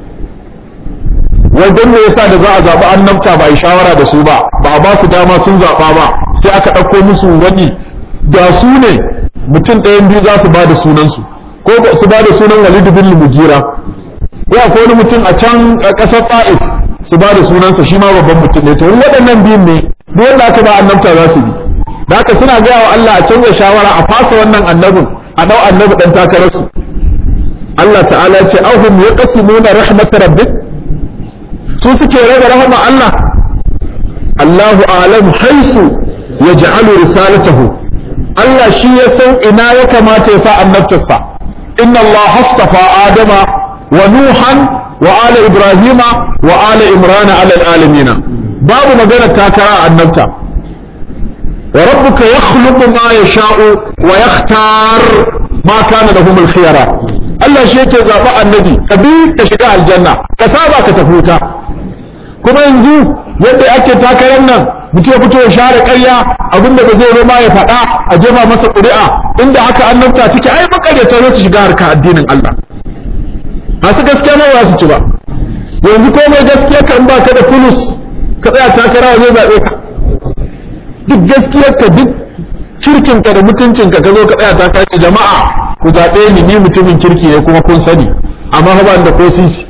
wajen me yasa da za a zaɓi annabta ba a yi shawara da su ba ba a ba su dama sun zaɓa ba sai aka ɗauko musu wani da su ne mutum ɗayan biyu za su ba da sunansu ko su ba da sunan walidu bin mugira ko akwai wani mutum a can ƙasar ta'if su ba da sunansa shi ma babban mutum ne to waɗannan biyun ne duk wanda aka ba annabta za su bi da haka suna gaya wa Allah a canza shawara a fasa wannan annabin a dau annabi dan takararsu Allah ta'ala ya ce ahum yaqsimuna rahmat rabbik su suke raba rahama Allah Allahu a'lam haisu yaj'alu risalatahu Allah shi ya san ina ya kamata ya sa annabtarsa inna Allah hastafa adama wa nuhan wa ala ibrahima wa ala imrana ala alamin babu magana takara annabta وربك يخلق ما يشاء ويختار ما كان لهم الخيار Allah shi yake zaɓa annabi ka bi ka shiga aljanna ka saba ka tafi wuta kuma yanzu yadda ake takarar nan mutum ya fito ya share ƙarya abinda ba zai zo ma ya faɗa a jefa masa ƙuri'a inda haka annabta ciki ai makaryata zai shiga harka addinin Allah masu gaskiya ma ba su ci ba yanzu komai gaskiya ka in ba ka da fulus ka tsaya takara zai zaɓe ka duk gaskiyarka duk kirkinka da mutuncinka ka zo ka tsaya ta kace jama'a ku zaɓe ni ni mutumin kirki ne kuma kun sani amma fa ba da ko sisi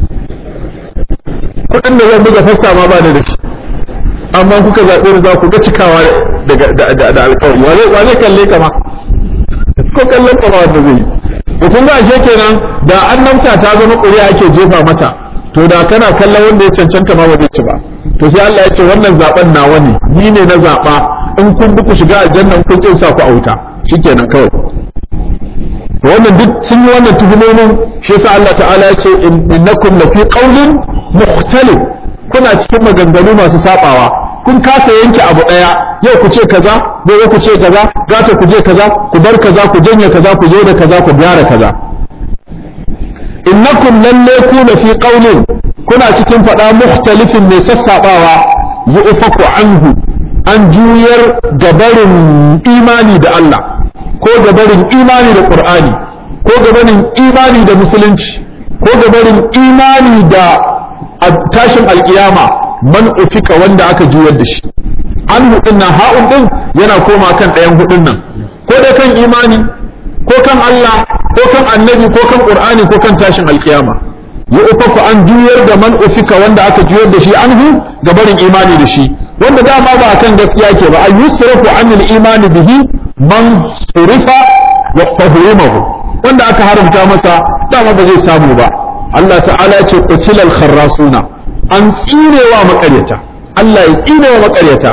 kuɗin da zan buga fassa ma ba ni da shi amma kuka zaɓe ni za ku ga cikawa da alƙawari wa zai kalle ka ma ko kallon ka ma wanda zai yi to kun ga ashe kenan da annabta ta zama ƙuri'a ake jefa mata to da kana kallon wanda ya cancanta ma ba zai ci ba to sai Allah ya ce wannan zaben nawa ne ni ne na zaba in kun bi ku shiga aljanna kun kin sa ku a wuta shikenan kawai to wannan duk sun yi wannan tuhumomin shi yasa Allah ta'ala ya ce innakum lafi qawlin mukhtalif kuna cikin maganganu masu sabawa kun kasa yanke abu daya yau ku ce kaza gobe ku ce kaza gata ku je kaza ku bar kaza ku janye kaza ku zo da kaza ku gyara kaza innakum lalle ku lafi qawlin kuna cikin faɗa mukhtalifin mai sassaɓawa yi ufaku anhu an juyar gabarin imani da Allah ko gabarin imani da Qur'ani ko gabarin imani da musulunci ko gabarin imani da tashin alkiyama man ufika wanda aka juyar da shi an hudun nan ha'un din yana koma kan ɗayan hudun nan ko da kan imani ko kan Allah ko kan annabi ko kan Qur'ani ko kan tashin alkiyama ya ufaku an juyar da man ufika wanda aka juyar da shi anhu ga barin imani da shi wanda dama ba kan gaskiya ke ba an yusrafu anil imani bihi man surifa wa fahimahu wanda aka haramta masa dama ba zai samu ba Allah ta'ala ce qutilal kharrasuna an tsinewa makaryata Allah ya tsinewa makaryata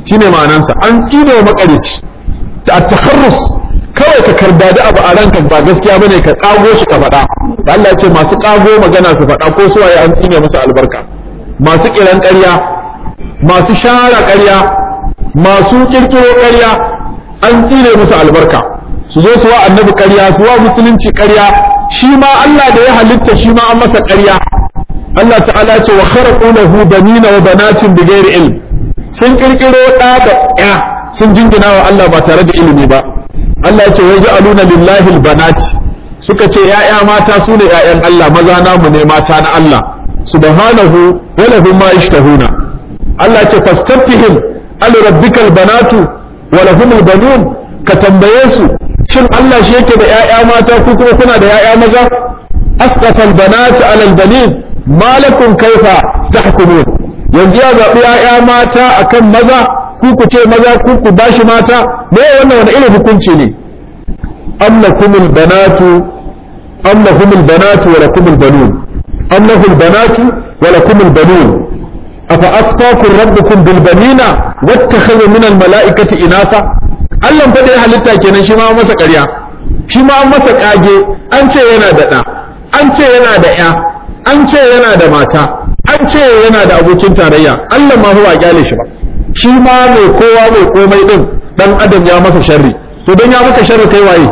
shine ma'anansa an tsine wa makarici ta takharrus kawai ka kardadi abu a ranka ba gaskiya bane ka kago shi ka faɗa da Allah ya ce masu kago magana su faɗa ko su waye an tsine musu albarka masu kiran ƙarya masu shara ƙarya masu kirkiro ƙarya an tsine musu albarka su zo su wa annabi ƙarya su wa musulunci ƙarya shi ma Allah da ya halitta shi ma an masa ƙarya Allah ta'ala ce wa kharaqu lahu banina wa banatin bighairi ilm sun kirkiro ɗa da ƴa sun jingina wa Allah ba tare da ilimi ba Allah ce wai ja'aluna lillahi albanati suka ce ƴaƴa mata su ne ƴaƴan Allah maza namu ne mata na Allah subhanahu wa lahum ma yashtahuna Allah ce fastaftihim al rabbikal banatu wa lahum albanun ka tambaye su shin Allah shi yake da ƴaƴa mata ku kuma kuna da ƴaƴa maza asqafal banati ala albanin malakum kaifa tahkumun yanzu ya zaɓi ƴaƴa mata akan maza ku ku ce maza ku ku bashi mata me wannan wani irin hukunci ne am lakumul banatu am lahumul banatu wa lakumul banun am lahul banatu wa lakumul banun afa asfaakum rabbukum bil banina wattakhadha min al malaikati inasa Allah fa dai halitta kenan shi ma masa ƙarya shi ma masa kage an ce yana da ɗa an ce yana da ƴa an ce yana da mata an ce yana da abokin tarayya Allah ma huwa kyale shi ba shi ma mai kowa mai komai din dan adam ya masa sharri to dan ya maka sharri kai waye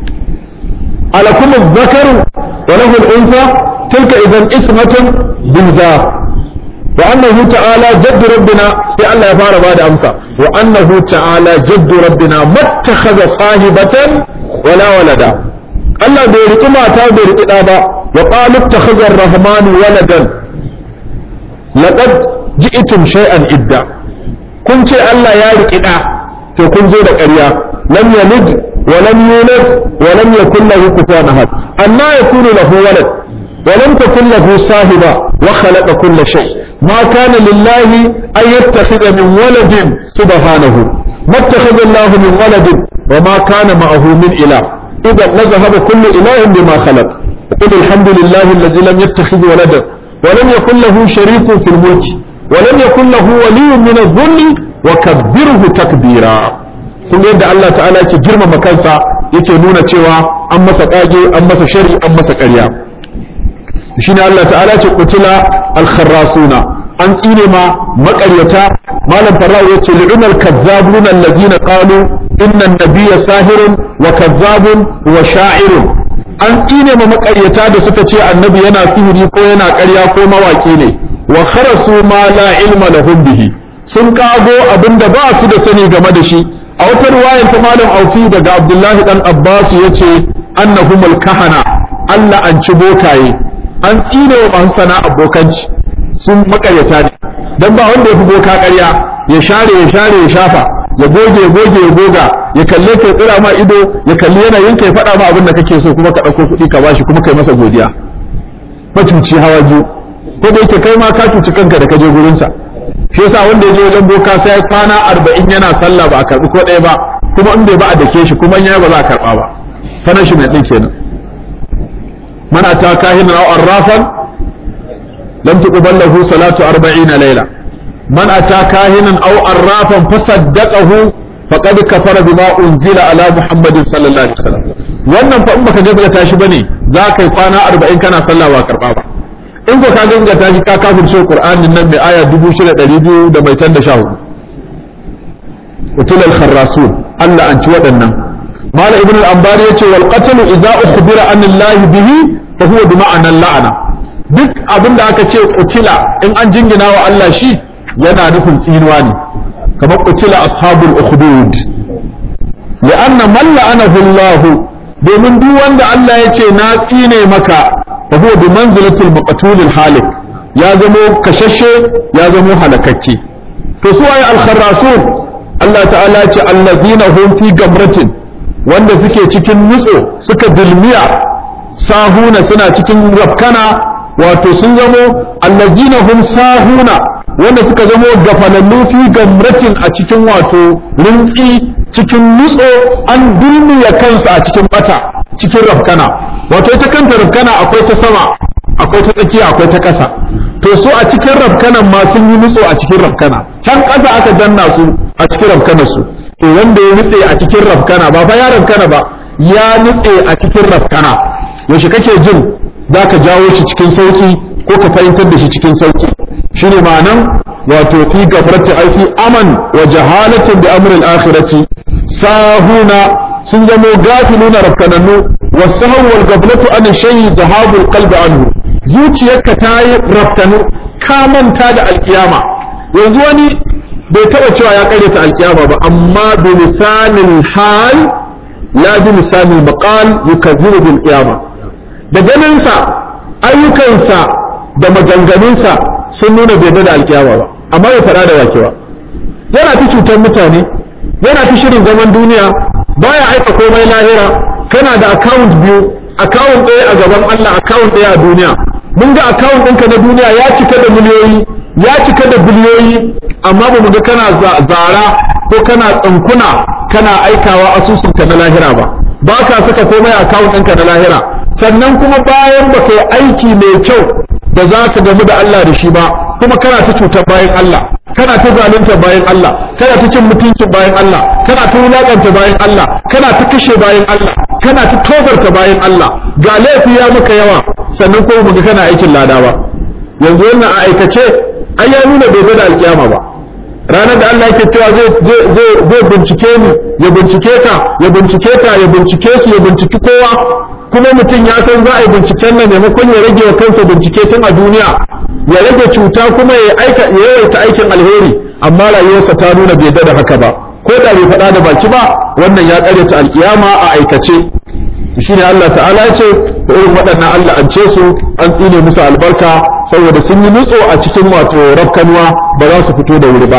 alakum dhakaru wa lahu al-unsa tilka idan ismatun biza wa annahu ta'ala jadd rabbina sai Allah ya fara bada amsa wa annahu ta'ala jadd rabbina mattakhadha sahibatan wala walada Allah bai riki mata bai riki da ba wa qalu ittakhadha ar-rahmanu waladan laqad ji'tum shay'an idda kun ce Allah ya riƙi ɗa to kun zo da ƙarya lam yalid wa lam yulad wa lam yakul lahu kufuwan ahad anna yakunu lahu walad wa lam takul lahu sahiba wa khalaqa kulla shay ma kana lillahi an yattakhidha min waladin subhanahu ma ittakhadha Allah min waladin wa ma kana ma'ahu min ilah idan la dhahaba kullu ilahin bima khalaq قل الحمد لله الذي لم يتخذ ولدا ولم يكن له شريك في الملك ولم يكن له ولي من الظل وكبره تكبيرا kun yadda Allah ta'ala yake girmama kansa yake nuna cewa an masa kage an masa shari an masa ƙarya shine Allah ta'ala ce kutila al-kharrasuna an tsine ma maƙaryata malam farra'u yace li'unal kazzabuna allazina qalu inna an-nabiyya sahirun wa kazzabun wa sha'irun an tsine ma maƙaryata da suka ce annabi yana sihiri ko yana ƙarya ko mawaƙi ne wa kharasu ma la ilma lahum bihi sun kago abinda ba su da sani game da shi a wata riwayar ta malam aufi daga abdullahi dan abbas yace annahumul kahana Allah an ci bokaye an tsine wa masu sana abokanci sun makaryata ne dan ba wanda ya fi boka ƙarya ya share ya share ya shafa ya goge ya goge ya goga ya kalle ka tsira ma ido ya kalli yanayin ka ya faɗa ma abin da kake so kuma ka ɗauko kuɗi ka bashi kuma kai masa godiya macuci hawa biyu ko da yake kai ma ka cuci kanka da ka je gurinsa shi yasa wanda ya je wajen boka sai kwana arba'in yana sallah ba a karɓi ko ɗaya ba kuma in bai ba a dake shi kuma in ya ba za a karɓa ba sanar shi mai ɗin kenan man ata kahinan aw arrafan lam tuqbal lahu salatu 40 layla man ata kahinan aw arrafan fasaddaqahu faqad kafara bima unzila ala muhammadin sallallahu alaihi wasallam wannan fa in baka gaskata shi bane za ka yi kwana 40 kana sallah ba karɓa ba in ko ka gangata shi ka kafirce Qur'anin nan mai aya 6200 da mai tan da shahu utul al-kharrasun Allah an ci waɗannan mala ibn al-anbari yace wal qatl idza ukhbira an Allah bihi fa huwa bi ma'ana la'ana duk abin da aka ce qutila in an jingina wa Allah shi yana nufin tsinuwa ne kamar qutila ashabul ukhdud li'anna man la'anahu Allah domin duk wanda Allah ya ce na tsine maka fa huwa bi manzilatil maqtul halik ya zamo kashashe ya zamo halakakke to su waye al-kharrasun Allah ta'ala ce allazina hum fi gamratin wanda suke cikin nutso suka dilmiya sahuna suna cikin rafkana wato sun zamo allazina hum sahuna wanda suka zamo gafalallu fi gamratin a cikin wato rintsi cikin nutso an dulmiya kansu a cikin bata cikin rafkana wato ita kanta rafkana akwai ta sama akwai ta tsakiya akwai ta ƙasa to su a cikin rafkanan ma sun yi nutso a cikin rafkana can ƙasa aka danna su a cikin rafkanarsu to wanda ya nutse a cikin rafkana ba fa ya rafkana ba ya nutse a cikin rafkana yaushe kake jin za ka jawo shi cikin sauki ko ka fahimtar da shi cikin sauki shine ma'anan wato fi gafrati ai fi aman wa jahalatin bi amril akhirati sahuna sun zamo gafiluna rafkanannu wasahu wal gaflatu an shay'i zahabul qalbi anhu zuciyarka ta yi rafkanu ka manta da alkiyama yanzu wani bai taɓa cewa ya karyata alkiyama ba amma bi lisanil hal la bi lisanil maqal yukazzibu bil qiyama da ganinsa ayyukansa da maganganunsa sun nuna bai da alkiyama ba amma bai faɗa da wake ba yana ta cutar mutane yana ta shirin zaman duniya baya aika komai lahira kana da account biyu account ɗaya a gaban Allah account ɗaya a duniya mun ga account ɗinka na duniya ya cika da miliyoyi ya cika da biliyoyi amma ba mu ga kana zara ko kana tsankuna kana aikawa asusunka na lahira ba ba ka saka komai a account ɗinka na lahira sannan kuma bayan ba yi aiki mai kyau da za ka gamu da Allah da shi ba kuma kana ta cutar bayan Allah kana ta zalunta bayan Allah kana ta cin mutuncin bayan Allah kana ta wulakanta bayan Allah kana ta kashe bayan Allah kana ta tozarta bayan Allah ga laifi ya maka yawa sannan kuma muga kana aikin lada ba yanzu wannan a aikace ai ya nuna bai da alkiyama ba ranar da Allah yake cewa zai zai bincike ni ya bincike ka ya bincike ta ya bincike su ya binciki kowa kuma mutum ya san za a yi binciken nan maimakon ya rage wa kansa bincike tun a duniya ya rage cuta kuma ya aika ya yawaita aikin alheri amma rayuwarsa ta nuna bai da haka ba ko da bai faɗa da baki ba wannan ya ƙaryata alkiyama a aikace shine Allah ta'ala ya ce da irin waɗannan Allah an ce su an tsine musu albarka saboda sun yi nutso a cikin wato rafkanuwa ba za su fito da wuri ba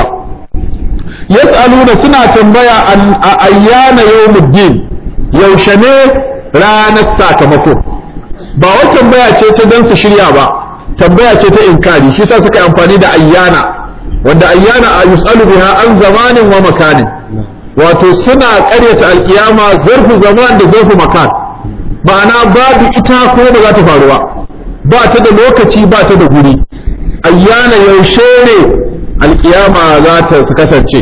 yas'aluna suna tambaya an ayyana yawmuddin yaushe ne ranar sakamako ba wata tambaya ce ta dan su shirya ba tambaya ce ta inkari shi sa suka amfani da ayyana wanda ayyana a yus'alu biha an zamanin wa makanin wato suna ƙaryata alkiyama zarfu zaman da zarfu makan ma'ana babu ita ko ba za ta faru ba ba ta da lokaci ba ta da guri ayyana yaushe ne alkiyama za ta kasance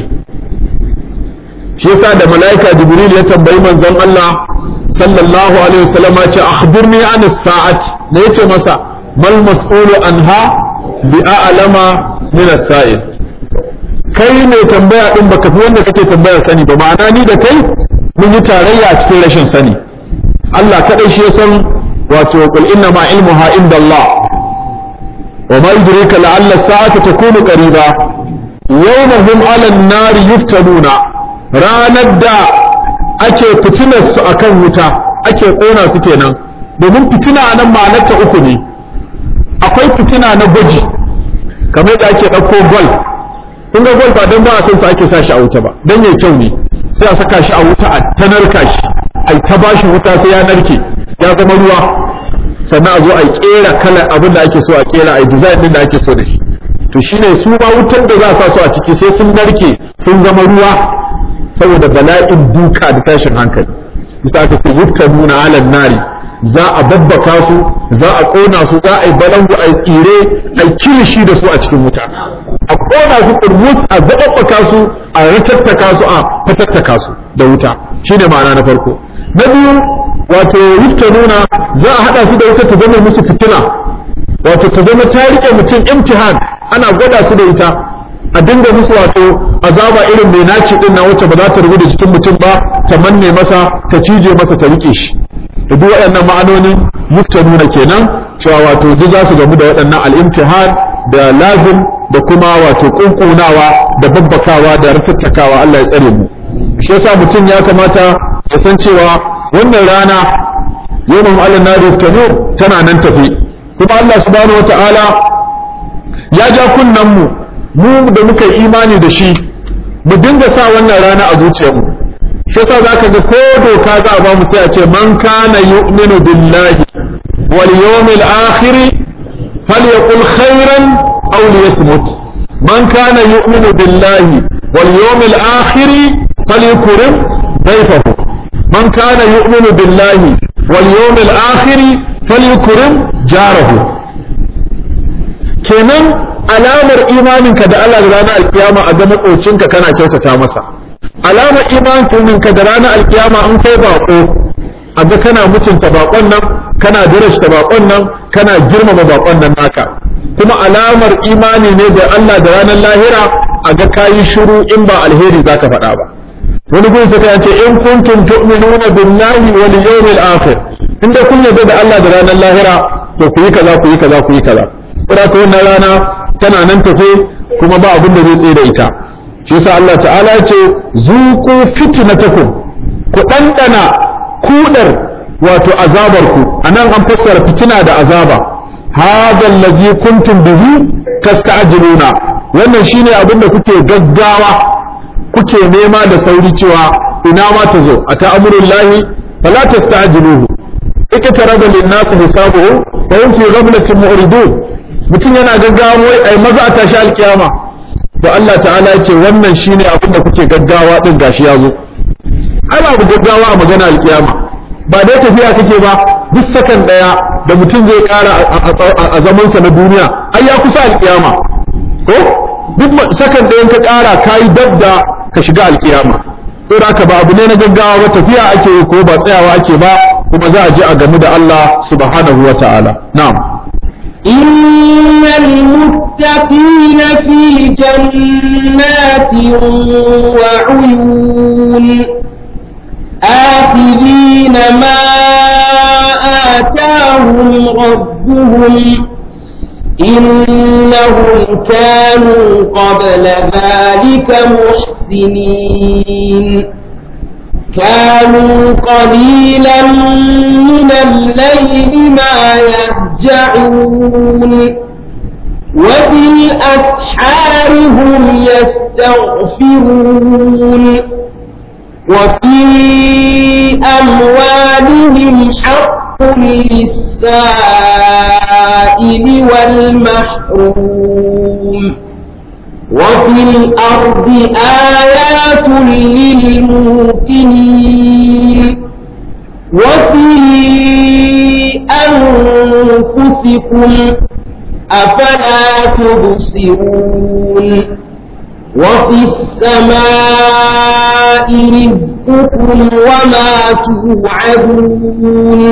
shi yasa da mala'ika jibril ya tambayi manzon Allah sallallahu alaihi wasallam ce akhbirni an as-sa'at ne yace masa mal mas'ulu anha bi a'lama min as-sa'il kai ne tambaya din baka fi wanda kake tambayar sani ba ma'ana ni da kai mun yi tarayya a cikin rashin sani Allah kadai shi ya san wato qul inna ma ilmuha inda Allah wa ma yudrika la'alla as-sa'ata takunu qariba yawma hum 'ala an-nari yuftanuna ranar da ake fitinar su akan wuta ake kona su kenan domin fitina nan ma'anarta uku ne akwai fitina na gwaji kamar da ake ɗauko gol kun ga gol ba don ba a son sa ake sa shi a wuta ba don yayi kyau ne sai a saka shi a wuta a ta narka shi ai ta bashi wuta sai ya narke ya zama ruwa sannan a zo a kera kalar abin da ake so a kera a design din da ake so da shi to shine su ma wutar da za a sa su a ciki sai sun narke sun zama ruwa saboda bala'in duka da tashin hankali bisa aka ce yuftanuna ala nari za a babbaka su za a kona su za a yi balangu a yi tsire a yi kilishi da su a cikin wuta a kona su kurmus a zababbaka su a ratattaka su a fatattaka su da wuta shine ma'ana na farko na biyu wato yuftanuna za a hada su da wuta ta zama musu fitina wato ta zama ta rike mutum imtihan ana gwada su da ita a dinga musu wato azaba irin mai naci din na wacce ba za ta rubu da jikin mutum ba ta manne masa ta cije masa ta rike shi da duk waɗannan ma'anonin nuna kenan cewa wato duk za su gamu da waɗannan al'imtihan da lazim da kuma wato kunkunawa da babbakawa da rasattakawa Allah ya tsare mu shi yasa mutum ya kamata ya san cewa wannan rana yawmun Allah na ruftanu tana nan tafi kuma Allah subhanahu wataala ya ja kunnan mu mu da muka yi imani da shi mu dinga sa wannan rana a zuciyarmu shi yasa zaka ga ko doka za a ba mu sai a ce man kana yu'minu billahi wal yawmil akhir falyaqul khairan aw liyasmut man kana yu'minu billahi wal yawmil akhir falyakrim dayfahu man kana yu'minu billahi wal yawmil akhir falyakrim jarahu kenan alamar imaninka da Allah da ranar alkiyama a ga makocinka kana kyautata masa alamar imaninka da ranar alkiyama an kai bako a ga kana mutunta bakon nan kana darashta bakon nan kana girmama bakon nan naka kuma alamar imani ne da Allah da ranar lahira a ga kayi shiru in ba alheri zaka faɗa ba wani gun suka ce in kuntum tu'minuna billahi wal yawmil akhir inda kun yarda da Allah da ranar lahira to ku yi kaza ku yi kaza ku yi kaza saboda ka wannan rana tana nan tafe kuma ba abin da zai tsaye da ita shi yasa Allah ta'ala ya ce zuqu fitnatakum ku dandana kudar wato azabar ku anan an fassara fitina da azaba hadha allazi kuntum bihi tasta'jiluna wannan shine abin da kuke gaggawa kuke nema da sauri cewa ina ma ta zo a ta'amurullahi fala tasta'jiluhu ikitaraba lin-nas hisabuhu wa hum fi ghaflatin mu'ridun mutum yana gaggawa wai ai maza a tashi alkiyama to Allah ta'ala ya ce wannan shine abin da kuke gaggawa din gashi ya zo ai babu gaggawa a magana alkiyama ba dai tafiya kake ba duk sakan daya da mutum zai kara a zaman sa na duniya ai ya kusa alkiyama ko duk sakan dayan ka kara kai dabda ka shiga alkiyama saboda haka ba abu ne na gaggawa ba tafiya ake yi ko ba tsayawa ake ba kuma za a je a gamu da Allah subhanahu wa ta'ala na'am إن المتقين في جنات وعيون آخذين ما آتاهم ربهم إنهم كانوا قبل ذلك محسنين كانوا قليلا من الليل ما يهجعون وبالأسحار هم يستغفرون وفي أموالهم حق للسائل والمحروم وفي الأرض آيات للموقنين وفي أنفسكم أفلا تبصرون وفي السماء رزقكم وما توعدون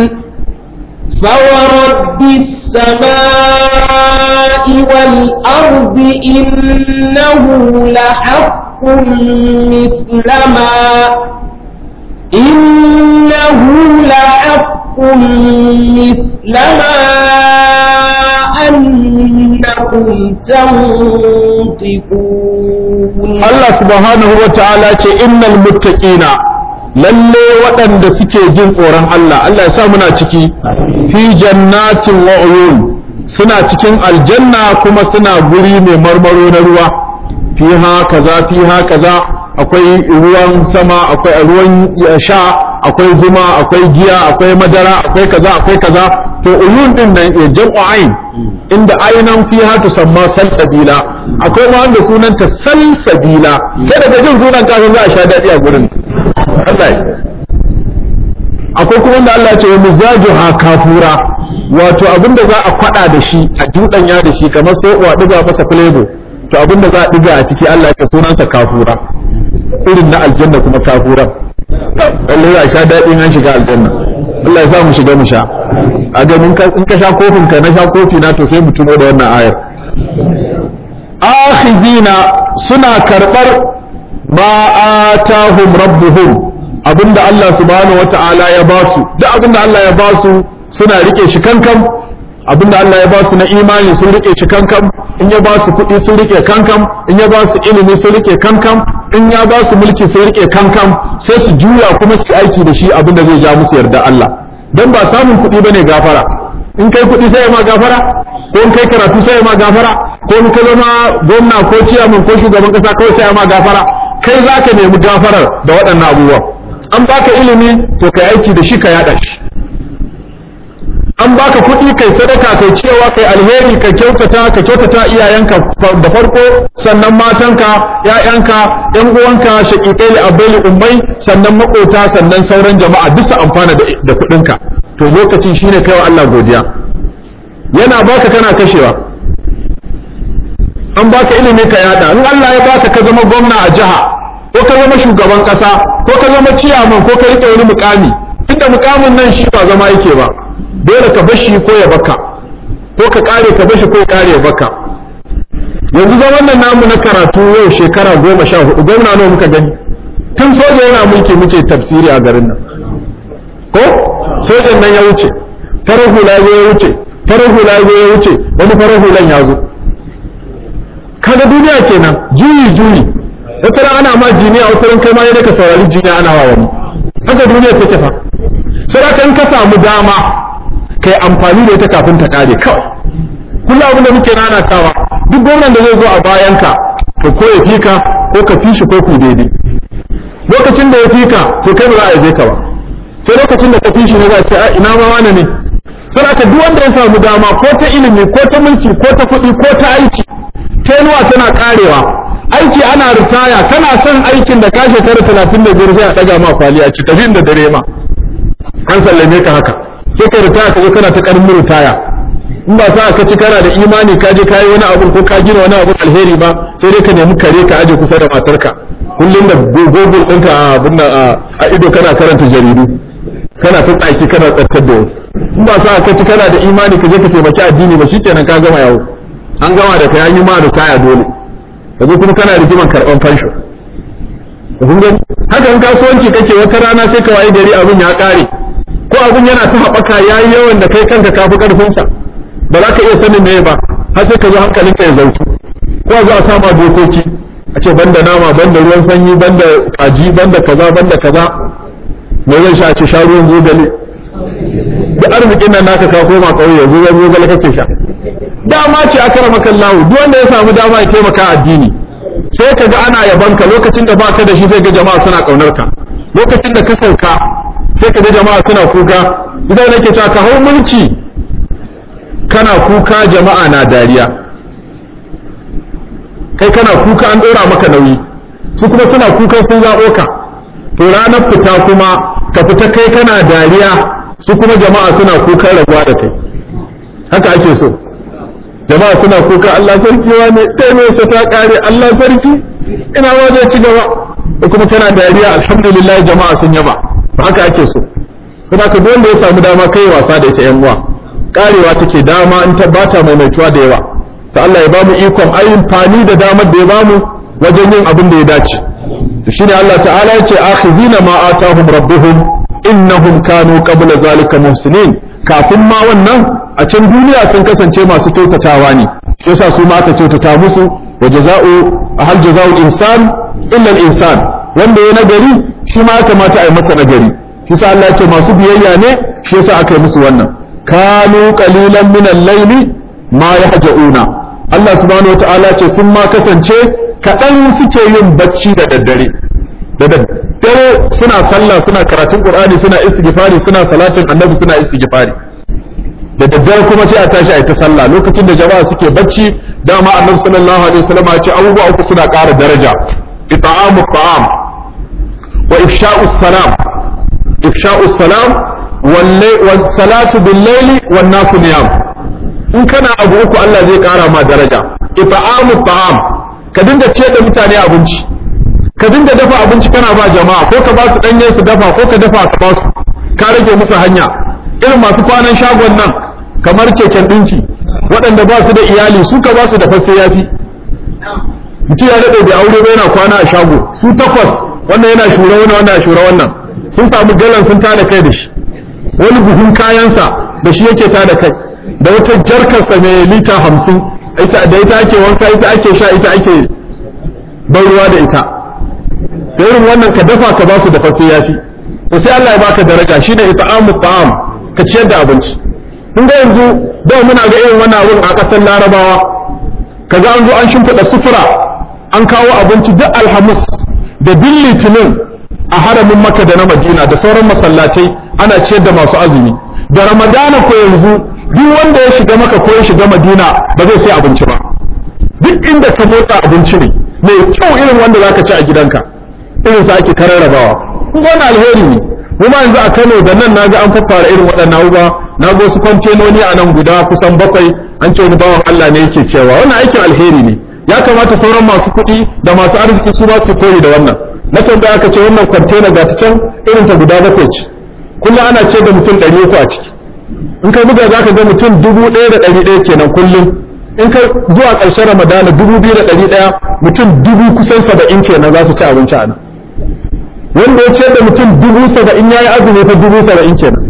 فورب السماء والأرض إنه لحق مثل ما إنه لحق مثل ما أنكم تنطقون Allah subhanahu wa ta'ala ce innal muttaqina lalle waɗanda suke jin tsoron Allah Allah ya sa muna ciki fi jannatin wa uyun suna cikin aljanna kuma suna guri mai marmaro na ruwa fiha kaza fiha kaza akwai ruwan sama akwai ruwan sha akwai zuma akwai giya akwai madara akwai kaza akwai kaza to uyun din nan ya jam'u ain inda ainan fiha tusamma salsabila akwai ma wanda sunanta salsabila kai daga jin sunan kafin za a sha daɗi a gurin Allah akwai kuma wanda Allah ya ce wa mizajuha kafura wato abinda za a kwada da shi a dudanya da shi kamar sai uwa diga masa flavor to abinda za a diga a ciki Allah ya sunansa kafura irin na aljanna kuma kafura Allah ya sha daɗi an shiga aljanna Allah ya sa mu shiga mu sha a ga in ka sha kofin ka na sha kofi na to sai mu tuno da wannan ayar akhizina suna karbar ma atahum rabbuhum abinda Allah subhanahu wata'ala ya basu duk abinda Allah ya basu suna rike shi kankan abinda Allah ya basu na imani sun rike shi kankan in ya basu kuɗi sun rike kankan in ya basu ilimi sun rike kankan in ya basu mulki sun rike kankan sai su juya kuma su aiki da shi abinda zai ja musu yarda Allah dan ba samun kuɗi bane gafara in kai kuɗi sai ma gafara ko in kai karatu sai ma gafara ko in ka zama gwamna ko ciyaman ko shugaban kasa kawai sai ma gafara kai za ka nemi gafarar da waɗannan abubuwan an baka ilimi to kai aiki da shi ka yaɗa shi an baka kuɗi kai sadaka kai cewa kai alheri ka kyautata ka kyautata iyayenka da farko sannan matanka ƴaƴanka ƴan uwanka shaqiqai li abai ummai sannan makota sannan sauran jama'a duk su amfana da kuɗinka to lokacin shine kai wa Allah godiya yana baka kana kashewa an baka ilimi ka yada in Allah ya baka ka zama gwamna a jiha ko ka zama shugaban kasa ko ka zama ciyaman ko ka rike wani mukami inda mukamin nan shi ba zama yake ba dole ka bashi ko ya baka ko ka kare ka bashi ko ya kare ya baka yanzu zaman nan namu na karatu yau shekara goma sha hudu gwamna nawa muka gani tun soja yana mulki muke tafsiri a garin nan ko sojan nan ya wuce farar hula ya wuce farar hula ya wuce wani farar hulan ya zo kaga duniya kenan juyi juyi wata ran ana ma jiniya wata ran kai ma yadda ka saurari jiniya ana wa wani haka duniya take fa sai ka in ka samu dama kai amfani da ita kafin ta kare kawai kullum abin da muke nanatawa duk gwamnan da zai zo a bayanka to ko ya fika ko ka fi shi ko ku daidai lokacin da ya fika to kai ba za a yabe ka ba sai lokacin da ka fi shi ne za a ce a ina ma wani ne sai aka duk wanda ya samu dama ko ta ilimi ko ta mulki ko ta kuɗi ko ta aiki tenuwa tana karewa aiki ana ritaya kana son aikin da ka shekara talatin da biyar sai a ɗaga ma kwali a ci tafi da dare ma an sallame ka haka sai ka ritaya ka zo kana ta ƙarfin ritaya in ba sa ka ci kana da imani ka je kayi wani abu ko ka gina wani abu alheri ba sai dai ka nemi kare ka aje kusa da matarka kullum da gogol ɗinka a abin a ido kana karanta jaridu kana ta tsaki kana tsakar da in ba sa ka ci kana da imani ka je ka taimaki addini ba shikenan ka gama yawo an gama da kai an yi ma da kaya dole yanzu kuma kana rigiman karɓan fansho kun gani haka in kasuwanci kake wata rana sai ka waye gari abin ya ƙare ko abin yana ta haɓaka yayi yawan da kai kanka kafi ƙarfinsa ba za ka iya sanin me ba har sai ka zo hankalinka ya zautu ko za a sama dokoki a ce banda nama banda ruwan sanyi banda kaji banda kaza banda kaza me zai sha ce sha ruwan zogale da arzikin nan naka ka koma kauye yanzu ruwan zogale kake sha dama ce aka rama kallahu duk wanda ya samu dama ya taimaka addini sai ka ga ana yabanka lokacin da baka da shi sai ga jama'a suna kaunar ka lokacin da ka sauka sai ka ga jama'a suna kuka idan nake cewa ka hau mulki kana kuka jama'a na dariya kai kana kuka an ɗora maka nauyi su kuma suna kuka sun zaɓo ka to ranar fita kuma ka fita kai kana dariya su kuma jama'a suna kuka rabuwa da kai haka ake so jama'a suna kuka Allah sarki wa ne kai mai sa ta kare Allah sarki ina ma zai ci gaba da kuma kana dariya alhamdulillah jama'a sun yaba haka ake so kuma ka wanda ya samu dama kai wasa da ita yan uwa karewa take dama in ta bata maimaituwa da yawa ta Allah ya bamu ikon ayin fani da damar da ya bamu wajen yin abin da ya dace to shine Allah ta'ala yace akhizina ma atahum rabbuhum innahum kanu qabla zalika muhsinin kafin ma wannan a can duniya sun kasance masu kyautatawa ne yasa su ma aka kyautata musu wa jaza'u hal jaza'u insan illa al-insan wanda ya nagari shi ma ya kamata a yi masa nagari shi sa Allah ya ce masu biyayya ne shi yasa aka yi musu wannan kanu qalilan min al-layli ma yahja'una Allah subhanahu wata'ala ce sun ma kasance kaɗan suke yin bacci da daddare da daddare suna sallah suna karatun qur'ani suna istighfari suna salatin annabi suna istighfari da daddare kuma sai a tashi a yi ta sallah lokacin da jama'a suke bacci dama annabi sallallahu alaihi wasallam ya ce abubuwa uku suna ƙara daraja ita'amu ta'am wa ifsha'u salam ifsha'u salam wal salatu bil layli wan nasu niyam in kana abu uku Allah zai ƙara ma daraja ita'amu ta'am ka dinga ce da mutane abinci ka dinga dafa abinci kana ba jama'a ko ka ba su danye su dafa ko ka dafa ka ba su ka rage musu hanya irin masu kwanan shagon nan kamar keken ɗinki waɗanda ba su da iyali su ka ba su da fasse yafi mutum ya daɗe da aure ba yana kwana a shago su takwas wannan yana shura wannan wannan shura wannan sun samu galan sun tada kai da shi wani buhun kayansa da shi yake tada kai da wata jarkarsa mai lita hamsin da ita ake wanka ita ake sha ita ake ban ruwa da ita da irin wannan ka dafa ka ba su da fasse yafi to sai Allah ya baka daraja shine ita'amu ta'am ka ciyar da abinci kun ga yanzu da muna ga irin wannan abun a ƙasar Larabawa kaga an zo an shimfiɗa sufura an kawo abinci duk alhamis da bin litinin a haramin Makka da na Madina da sauran masallatai ana ciyar da masu azumi da Ramadana ko yanzu duk wanda ya shiga maka ko ya shiga Madina ba zai sai abinci ba duk inda ka motsa abinci ne mai kyau irin wanda zaka ci a gidanka irin sa ake kararrabawa kun ga wani alheri ne kuma yanzu a Kano da nan naga an fara irin waɗannan abubuwa na ga wasu kwantenoni a nan guda kusan bakwai an ce wani bawan Allah ne yake cewa wannan aikin alheri ne ya kamata sauran masu kuɗi da masu arziki su ba su koyi da wannan na tambaya aka ce wannan kwantena ga ta can irin ta guda bakwai ce kullum ana ce da mutum ɗari uku a ciki in ka buga za ka ga mutum dubu ɗaya da ɗari ɗaya kenan kullum in ka zuwa ƙarshen ramadana dubu biyu da ɗari ɗaya mutum dubu kusan saba'in kenan za su ci abinci a nan wanda ya ce da mutum dubu saba'in ya yi azumi fa dubu saba'in kenan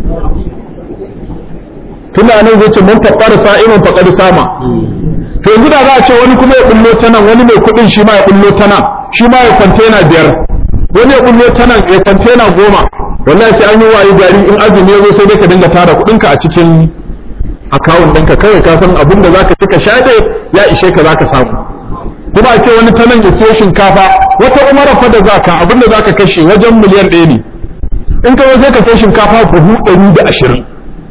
tunda nan zai ce mun faɓar sa'imin faƙar sama to yanzu da za a ce wani kuma ya bullo ta nan wani mai kuɗin shi ma ya bullo ta nan shi ma ya kwantena biyar wani ya bullo ta nan ya kwantena goma wallahi sai an yi wayi gari in azumi ya zo sai dai ka dinga tara kuɗinka a cikin akawun ɗinka kawai ka san abin da zaka ci ka sha dai ya ishe ka zaka samu kuma a ce wani ta nan ya siyo shinkafa wata umara fa da zaka abin da zaka kashe wajen miliyan ɗaya ne in ka zo sai ka sai shinkafa buhu ɗari da ashirin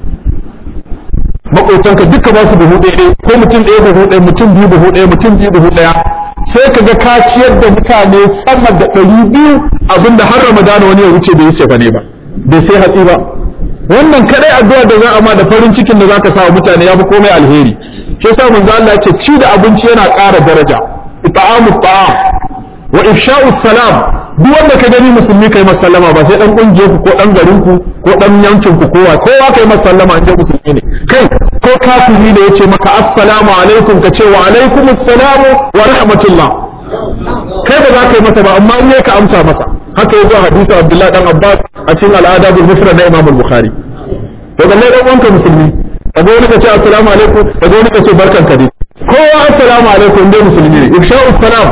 maƙotanka duka ba su buhu ɗaya ko mutum ɗaya buhu ɗaya mutum biyu buhu ɗaya mutum biyu buhu ɗaya sai ka ga ka ciyar da mutane sama da ɗari biyu abinda har ramadana wani ya wuce bai yi cefa ne ba bai sai hatsi ba wannan kadai addu'a da za a ma da farin cikin da zaka sa wa mutane ya fi komai alheri shi yasa manzo Allah ce ci da abinci yana ƙara daraja ita'amu ta'am wa ifsha'u salam duk wanda ka gani musulmi kai masallama ba sai dan kungiyar ku ko dan garin ku ko dan yankin ku kowa kowa kai masallama in musulmi ne kai ko kafiri da yace maka assalamu alaikum ka ce wa alaikum assalamu wa rahmatullah kai ba za ka yi masa ba amma in ka amsa masa haka yazo hadisi Abdullah dan Abbas a cikin al'ada bil mufrad na Imam al-Bukhari to balle dan uwanka musulmi kaga wani ka ce assalamu alaikum kaga wani ka ce barkan ka dai kowa assalamu alaikum dai musulmi ne ifsha'u salam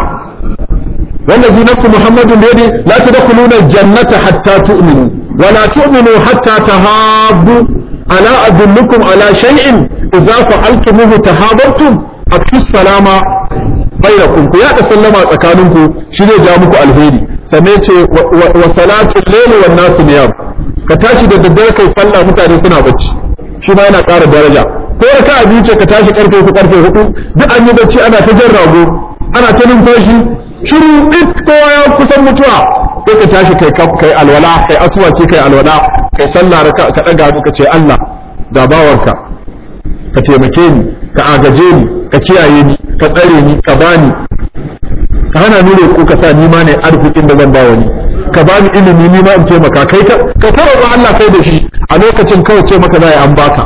والذي نفس محمد بيده لا تدخلون الجنة حتى تؤمنوا ولا تؤمنوا حتى تهابوا ألا أدلكم على شيء إذا فعلتموه تهابرتم أكفي السلام بينكم يا تسلم تكانكم شنو جامكم الهيري سميت وصلاة الليل والناس نيام كتاشي da daddare kai sallah mutane suna bacci shi ma yana ƙara daraja ko raka a biyu ce ka tashi karfe uku karfe hudu duk an yi bacci ana ta jan rago ana ta numfashi shiru it kowa ya kusan mutuwa sai ka tashi kai kai alwala kai aswaci kai alwala kai sallah ka ka daga ka ce Allah da bawarka ka taimake ni ka agaje ni ka kiyaye ni ka tsare ni ka bani ka hana ni roƙo ka sa ni ma ne arzikin da zan ba wani ka bani ilimi ni ma in taimaka kai ka ka fara Allah kai da shi a lokacin kawai ce maka zai an baka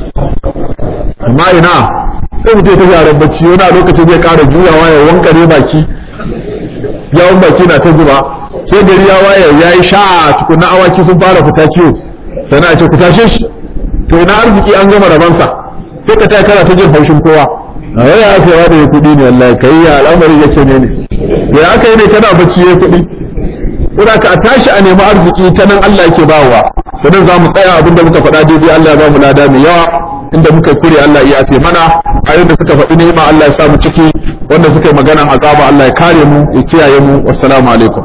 amma ina sai mutum ta yaran bacci wani a lokacin zai ƙara juyawa ya wankare baki yawon baki na ta zuba sai gari ya waye ya yi sha tukunna awaki sun fara fita kiwo sana a ce ku tashe shi to ina arziki an gama rabansa sai ka taya kana ta jin haushin kowa a wani ya kai da ya kuɗi ne wallahi kai ya al'amari yake ne ne ya aka yi ne kana bacci ya kuɗi Kuna ka a tashi a nemi arziki ta nan Allah yake bawa to nan za mu tsaya abin da muka faɗa daidai Allah ya ba mu lada mai yawa inda muka kure Allah ya afe mana ayoyin da suka faɗi nema Allah ya sa mu ciki wanda suka yi maganan azaba Allah ya kare mu ya kiyaye mu wassalamu alaikum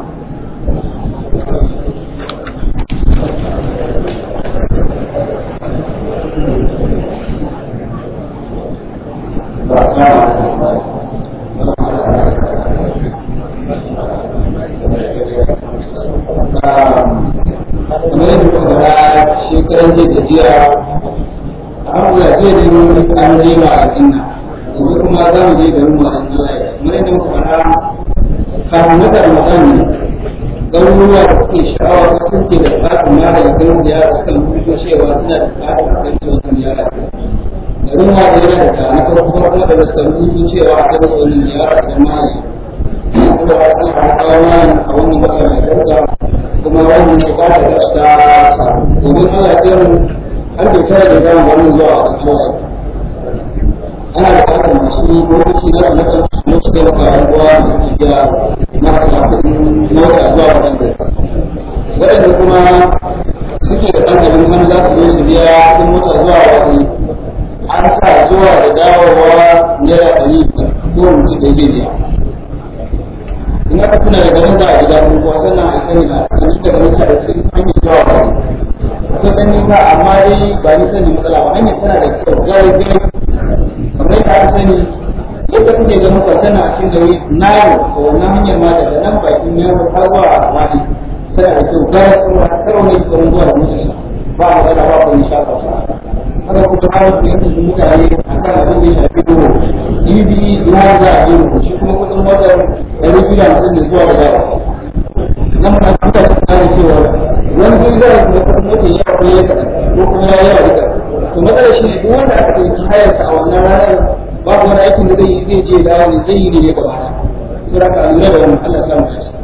kamar yadda muka faɗa shekaran jiya da jiya alhamdulillah jiya da mun an je ma a jinna gobe kuma za mu je garin mu a Allah kamar yadda muka faɗa kafin wata Ramadan ne garuruwa da suke sha'awa ko suke da buƙatar ma daga garin ziyara suka rubuto cewa suna da buƙatar a kai wannan ziyara garin ma da yana da na farko farko da suka rubuto cewa a kai wannan ziyara da ma saboda Allah ya kawo mana a wannan wata mai dauka kuma wannan buƙatar da ta samu domin Allah ya kiran har da tare da gama wannan zuwa a kasuwa ana da buƙatar masu lokaci na su nakan su su taimaka a ruwa da tafiya na sa kuɗin mota zuwa waɗanda waɗanda kuma suke da ɗan garin wani za su zo su biya kuɗin mota zuwa wani an sa zuwa da dawowa naira ɗari ko mutum da zai biya in aka tuna da garin da a gida kuma sannan a sani a kan daga nisa da cikin hanyar zuwa wani akwai ɗan nisa amma dai ba nisan ne matsala ba hanyar tana da kyau gari gari kamar yadda aka sani yadda kuke ganin kwatana a cikin gari na yau da wannan hanyar ma daga nan bakin yaro har zuwa wani tana da kyau gara sun karo ne kuma zuwa da mutunsa ba a matsala ba kuma nisha ba haka kuma har yanzu mutane akan abin da ya shafi doro jibi ya za a yi shi kuma kudin motar ɗari biyu da hamsin ne zuwa da dawa nan ma kuka tsara cewa wani kudi zai da kudin motar ya ko ya kaɗan ko kuma ya yawa duka to matsalar shi ne duk wanda aka ɗauki hayarsa a wannan ranar babu wani aikin da zai yi zai je dawo ne zai yi ne ya gabata sai raka a lura da wannan Allah ya samu shi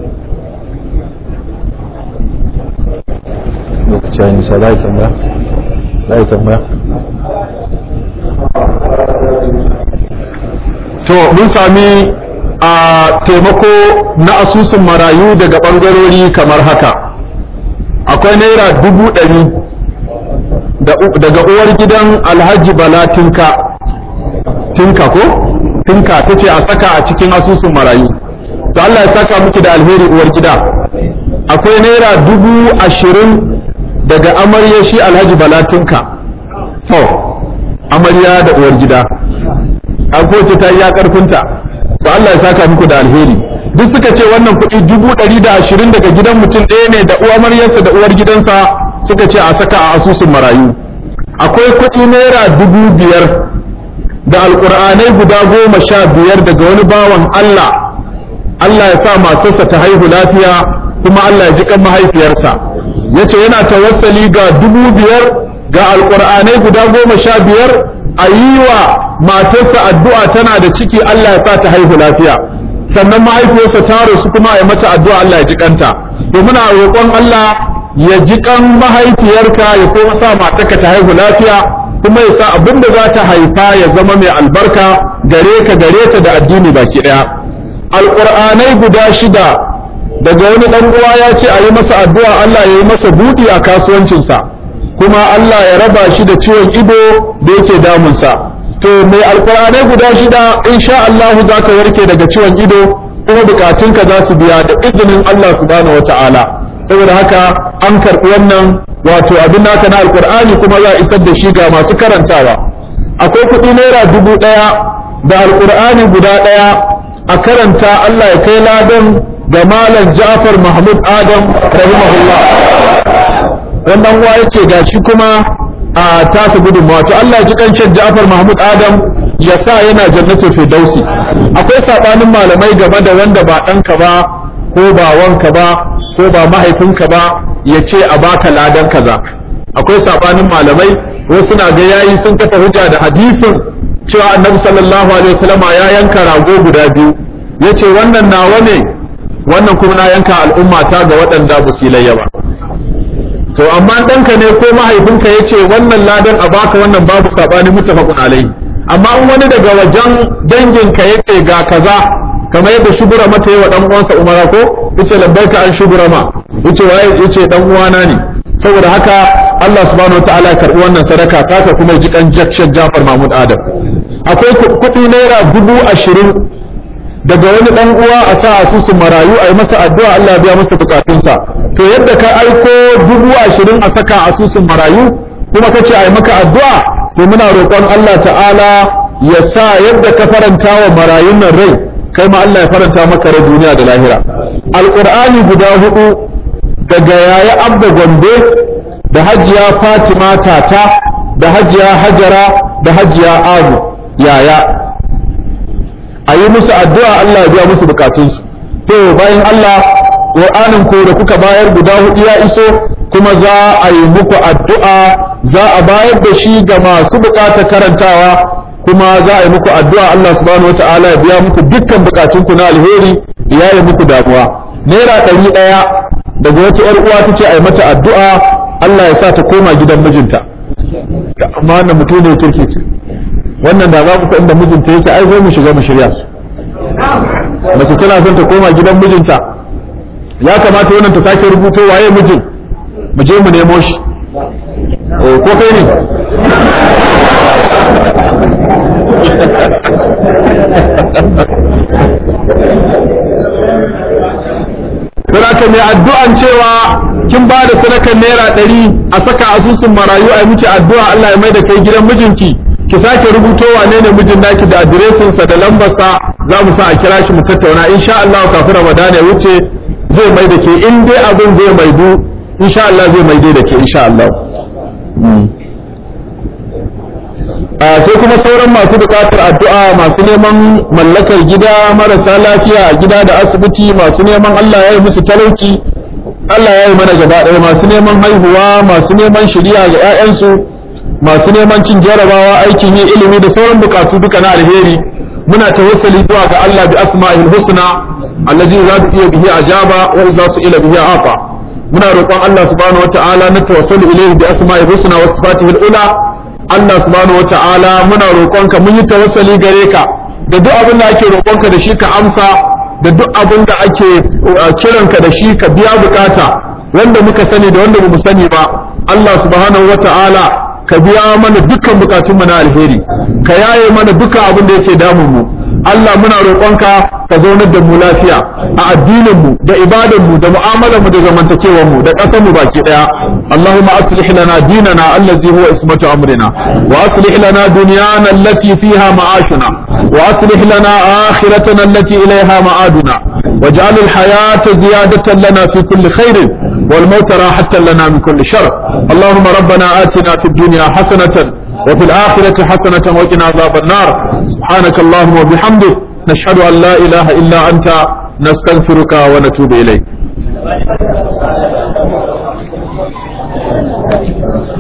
lokaci ya nisa za a yi tambaya za a yi tambaya to mun sami a taimako na asusun marayu daga ɓangarori kamar haka akwai naira dubu ɗari daga uwar gidan alhaji bala tinka tinka ko tinka ta ce a saka a cikin asusun marayu to Allah ya saka miki da alheri uwar gida akwai naira dubu ashirin daga amarya shi alhaji bala tinka to amarya da uwar gida an kowace ta iya karfinta to Allah ya saka muku da alheri duk suka ce wannan kuɗi dubu ɗari da ashirin daga gidan mutum ɗaya ne da uwar maryarsa da uwar gidansa suka ce a saka a asusun marayu akwai kuɗi naira dubu biyar da alƙur'anai guda goma sha biyar daga wani bawan Allah Allah ya sa matarsa ta haihu lafiya kuma Allah ya ji kan mahaifiyarsa ya ce yana tawassali ga dubu biyar ga alƙur'anai guda goma sha biyar a yi wa matarsa addu'a tana da ciki Allah ya sa ta haihu lafiya sannan mahaifiyarsa ta rasu kuma ya mata addu'a Allah ya ji kanta to muna roƙon Allah ya ji kan mahaifiyarka ya kuma sa matarka ta haihu lafiya kuma ya sa abin da za ta haifa ya zama mai albarka gare ka gare ta da addini baki ɗaya alƙur'anai guda shida daga wani ɗan uwa ya ce a yi masa addu'a Allah ya yi masa buɗi a kasuwancinsa kuma Allah ya raba shi da ciwon ido da yake damunsa to mai alkur'anai guda shida insha Allah za ka warke daga ciwon ido kuma bukatunka za su biya da izinin Allah subhanahu wata'ala saboda haka an karɓi wannan wato abin naka na alkur'ani kuma za a isar da shi ga masu karantawa akwai kuɗi naira dubu ɗaya da alkur'ani guda ɗaya a karanta Allah ya kai ladan ga malam Ja'far Mahmud Adam rahimahullah wannan uwa yace gashi kuma a tasa gudunmawa to Allah ya ji kancin Ja'far Mahmud Adam ya sa yana jannatin Firdausi akwai sabanin malamai game da wanda ba ɗanka ba ko ba wanka ba ko ba mahaifinka ba ya ce a baka ladan kaza akwai sabanin malamai wasu na ga yayi sun kafa hujja da hadisin cewa annabi sallallahu alaihi wasallama ya yanka rago guda biyu yace wannan nawa ne wannan kuma na yanka al'umma ta ga waɗanda ba su layya ba to amma ɗanka ne ko mahaifinka ya ce wannan ladan a baka wannan babu saɓani mutafakun alai amma in wani daga wajen danginka ya ce ga kaza kamar yadda shubura mata yi wa ɗan uwansa umara ko yace labbaika an shubura ma yace waye yace ɗan uwana ne saboda haka Allah subhanahu wa ta'ala ya karɓi wannan sadaka taka kuma ji kan jakshan Jafar Mahmud Adam akwai kuɗi naira dubu ashirin daga wani dan uwa a sa asusun marayu a yi masa addu'a Allah ya biya masa bukatunsa to yadda ka aiko dubu ashirin a saka asusun marayu kuma ka ce a yi maka addu'a sai muna roƙon Allah ta'ala ya sa yadda ka faranta wa marayun nan rai kai ma Allah ya faranta maka rai duniya da lahira alqur'ani guda hudu daga yaya abda gombe da hajiya fatima tata da hajiya hajara da hajiya abu yaya a yi musu addu'a Allah ya biya musu bukatunsu to bayan Allah Qur'anin ko da kuka bayar guda hudu ya iso kuma za a yi muku addu'a za a bayar da shi ga masu bukatar karantawa kuma za a yi muku addu'a Allah subhanahu wata'ala ya biya muku dukkan bukatunku na alheri ya yi muku damuwa naira ɗari ɗaya daga wata ‘yar uwa ta ce a yi mata addu'a Allah ya sa ta koma gidan mijinta amma wannan mutum ne kirki ce wannan da za ku inda mijinta yake ai sai mu shiga mu shirya su mace tana son ta koma gidan mijinta ya kamata wannan ta sake rubuto waye mijin mu je mu nemo shi eh ko kai ne Saraka mai addu'an cewa kin ba da sadakar naira ɗari a saka asusun marayu a miki addu'a Allah ya mai da kai gidan mijinki ki sake rubuto wane ne mijin naki da adiresin sa da lambar sa za mu sa a kira shi mu tattauna insha Allah kafin Ramadan ya wuce zai mai da ke in dai abin zai maidu insha Allah zai mai da ke insha Allah sai kuma sauran masu buƙatar addu'a masu neman mallakar gida marasa lafiya a gida da asibiti masu neman Allah ya yi musu talauci Allah ya yi mana gaba ɗaya masu neman haihuwa masu neman shiriya ga 'ya'yansu masu neman cin jarabawa aikin yin ilimi da sauran bukatu duka na alheri muna tawassali zuwa ga Allah bi asma'il husna allazi za iya bihi ajaba wa idza su'ila bihi afa muna roƙon Allah subhanahu wata'ala na tawassalu ilayhi bi asma'il husna wa sifatihi ula Allah subhanahu wata'ala muna roƙonka mun yi tawassali gare ka da duk abin da ake roƙonka da shi ka amsa da duk abin da ake kiranka da shi ka biya bukata wanda muka sani da wanda bamu sani ba Allah subhanahu wata'ala ka biya mana dukkan bukatunmu na alheri ka yaye mana dukkan abin da yake damun mu Allah muna roƙonka ka zaunar da mu lafiya a addinin mu da ibadan mu da mu'amalar mu da zamantakewar mu da ƙasar mu baki daya Allahumma aslih lana dinana allazi huwa ismatu amrina wa aslih lana dunyana allati fiha ma'ashuna wa aslih lana akhiratana allati ilayha ma'aduna واجعل الحياة زيادة لنا في كل خير والموت راحة لنا من كل شر اللهم ربنا آتنا في الدنيا حسنة وفي الآخرة حسنة وقنا عذاب النار سبحانك اللهم وبحمدك نشهد أن لا إله إلا أنت نستغفرك ونتوب إليك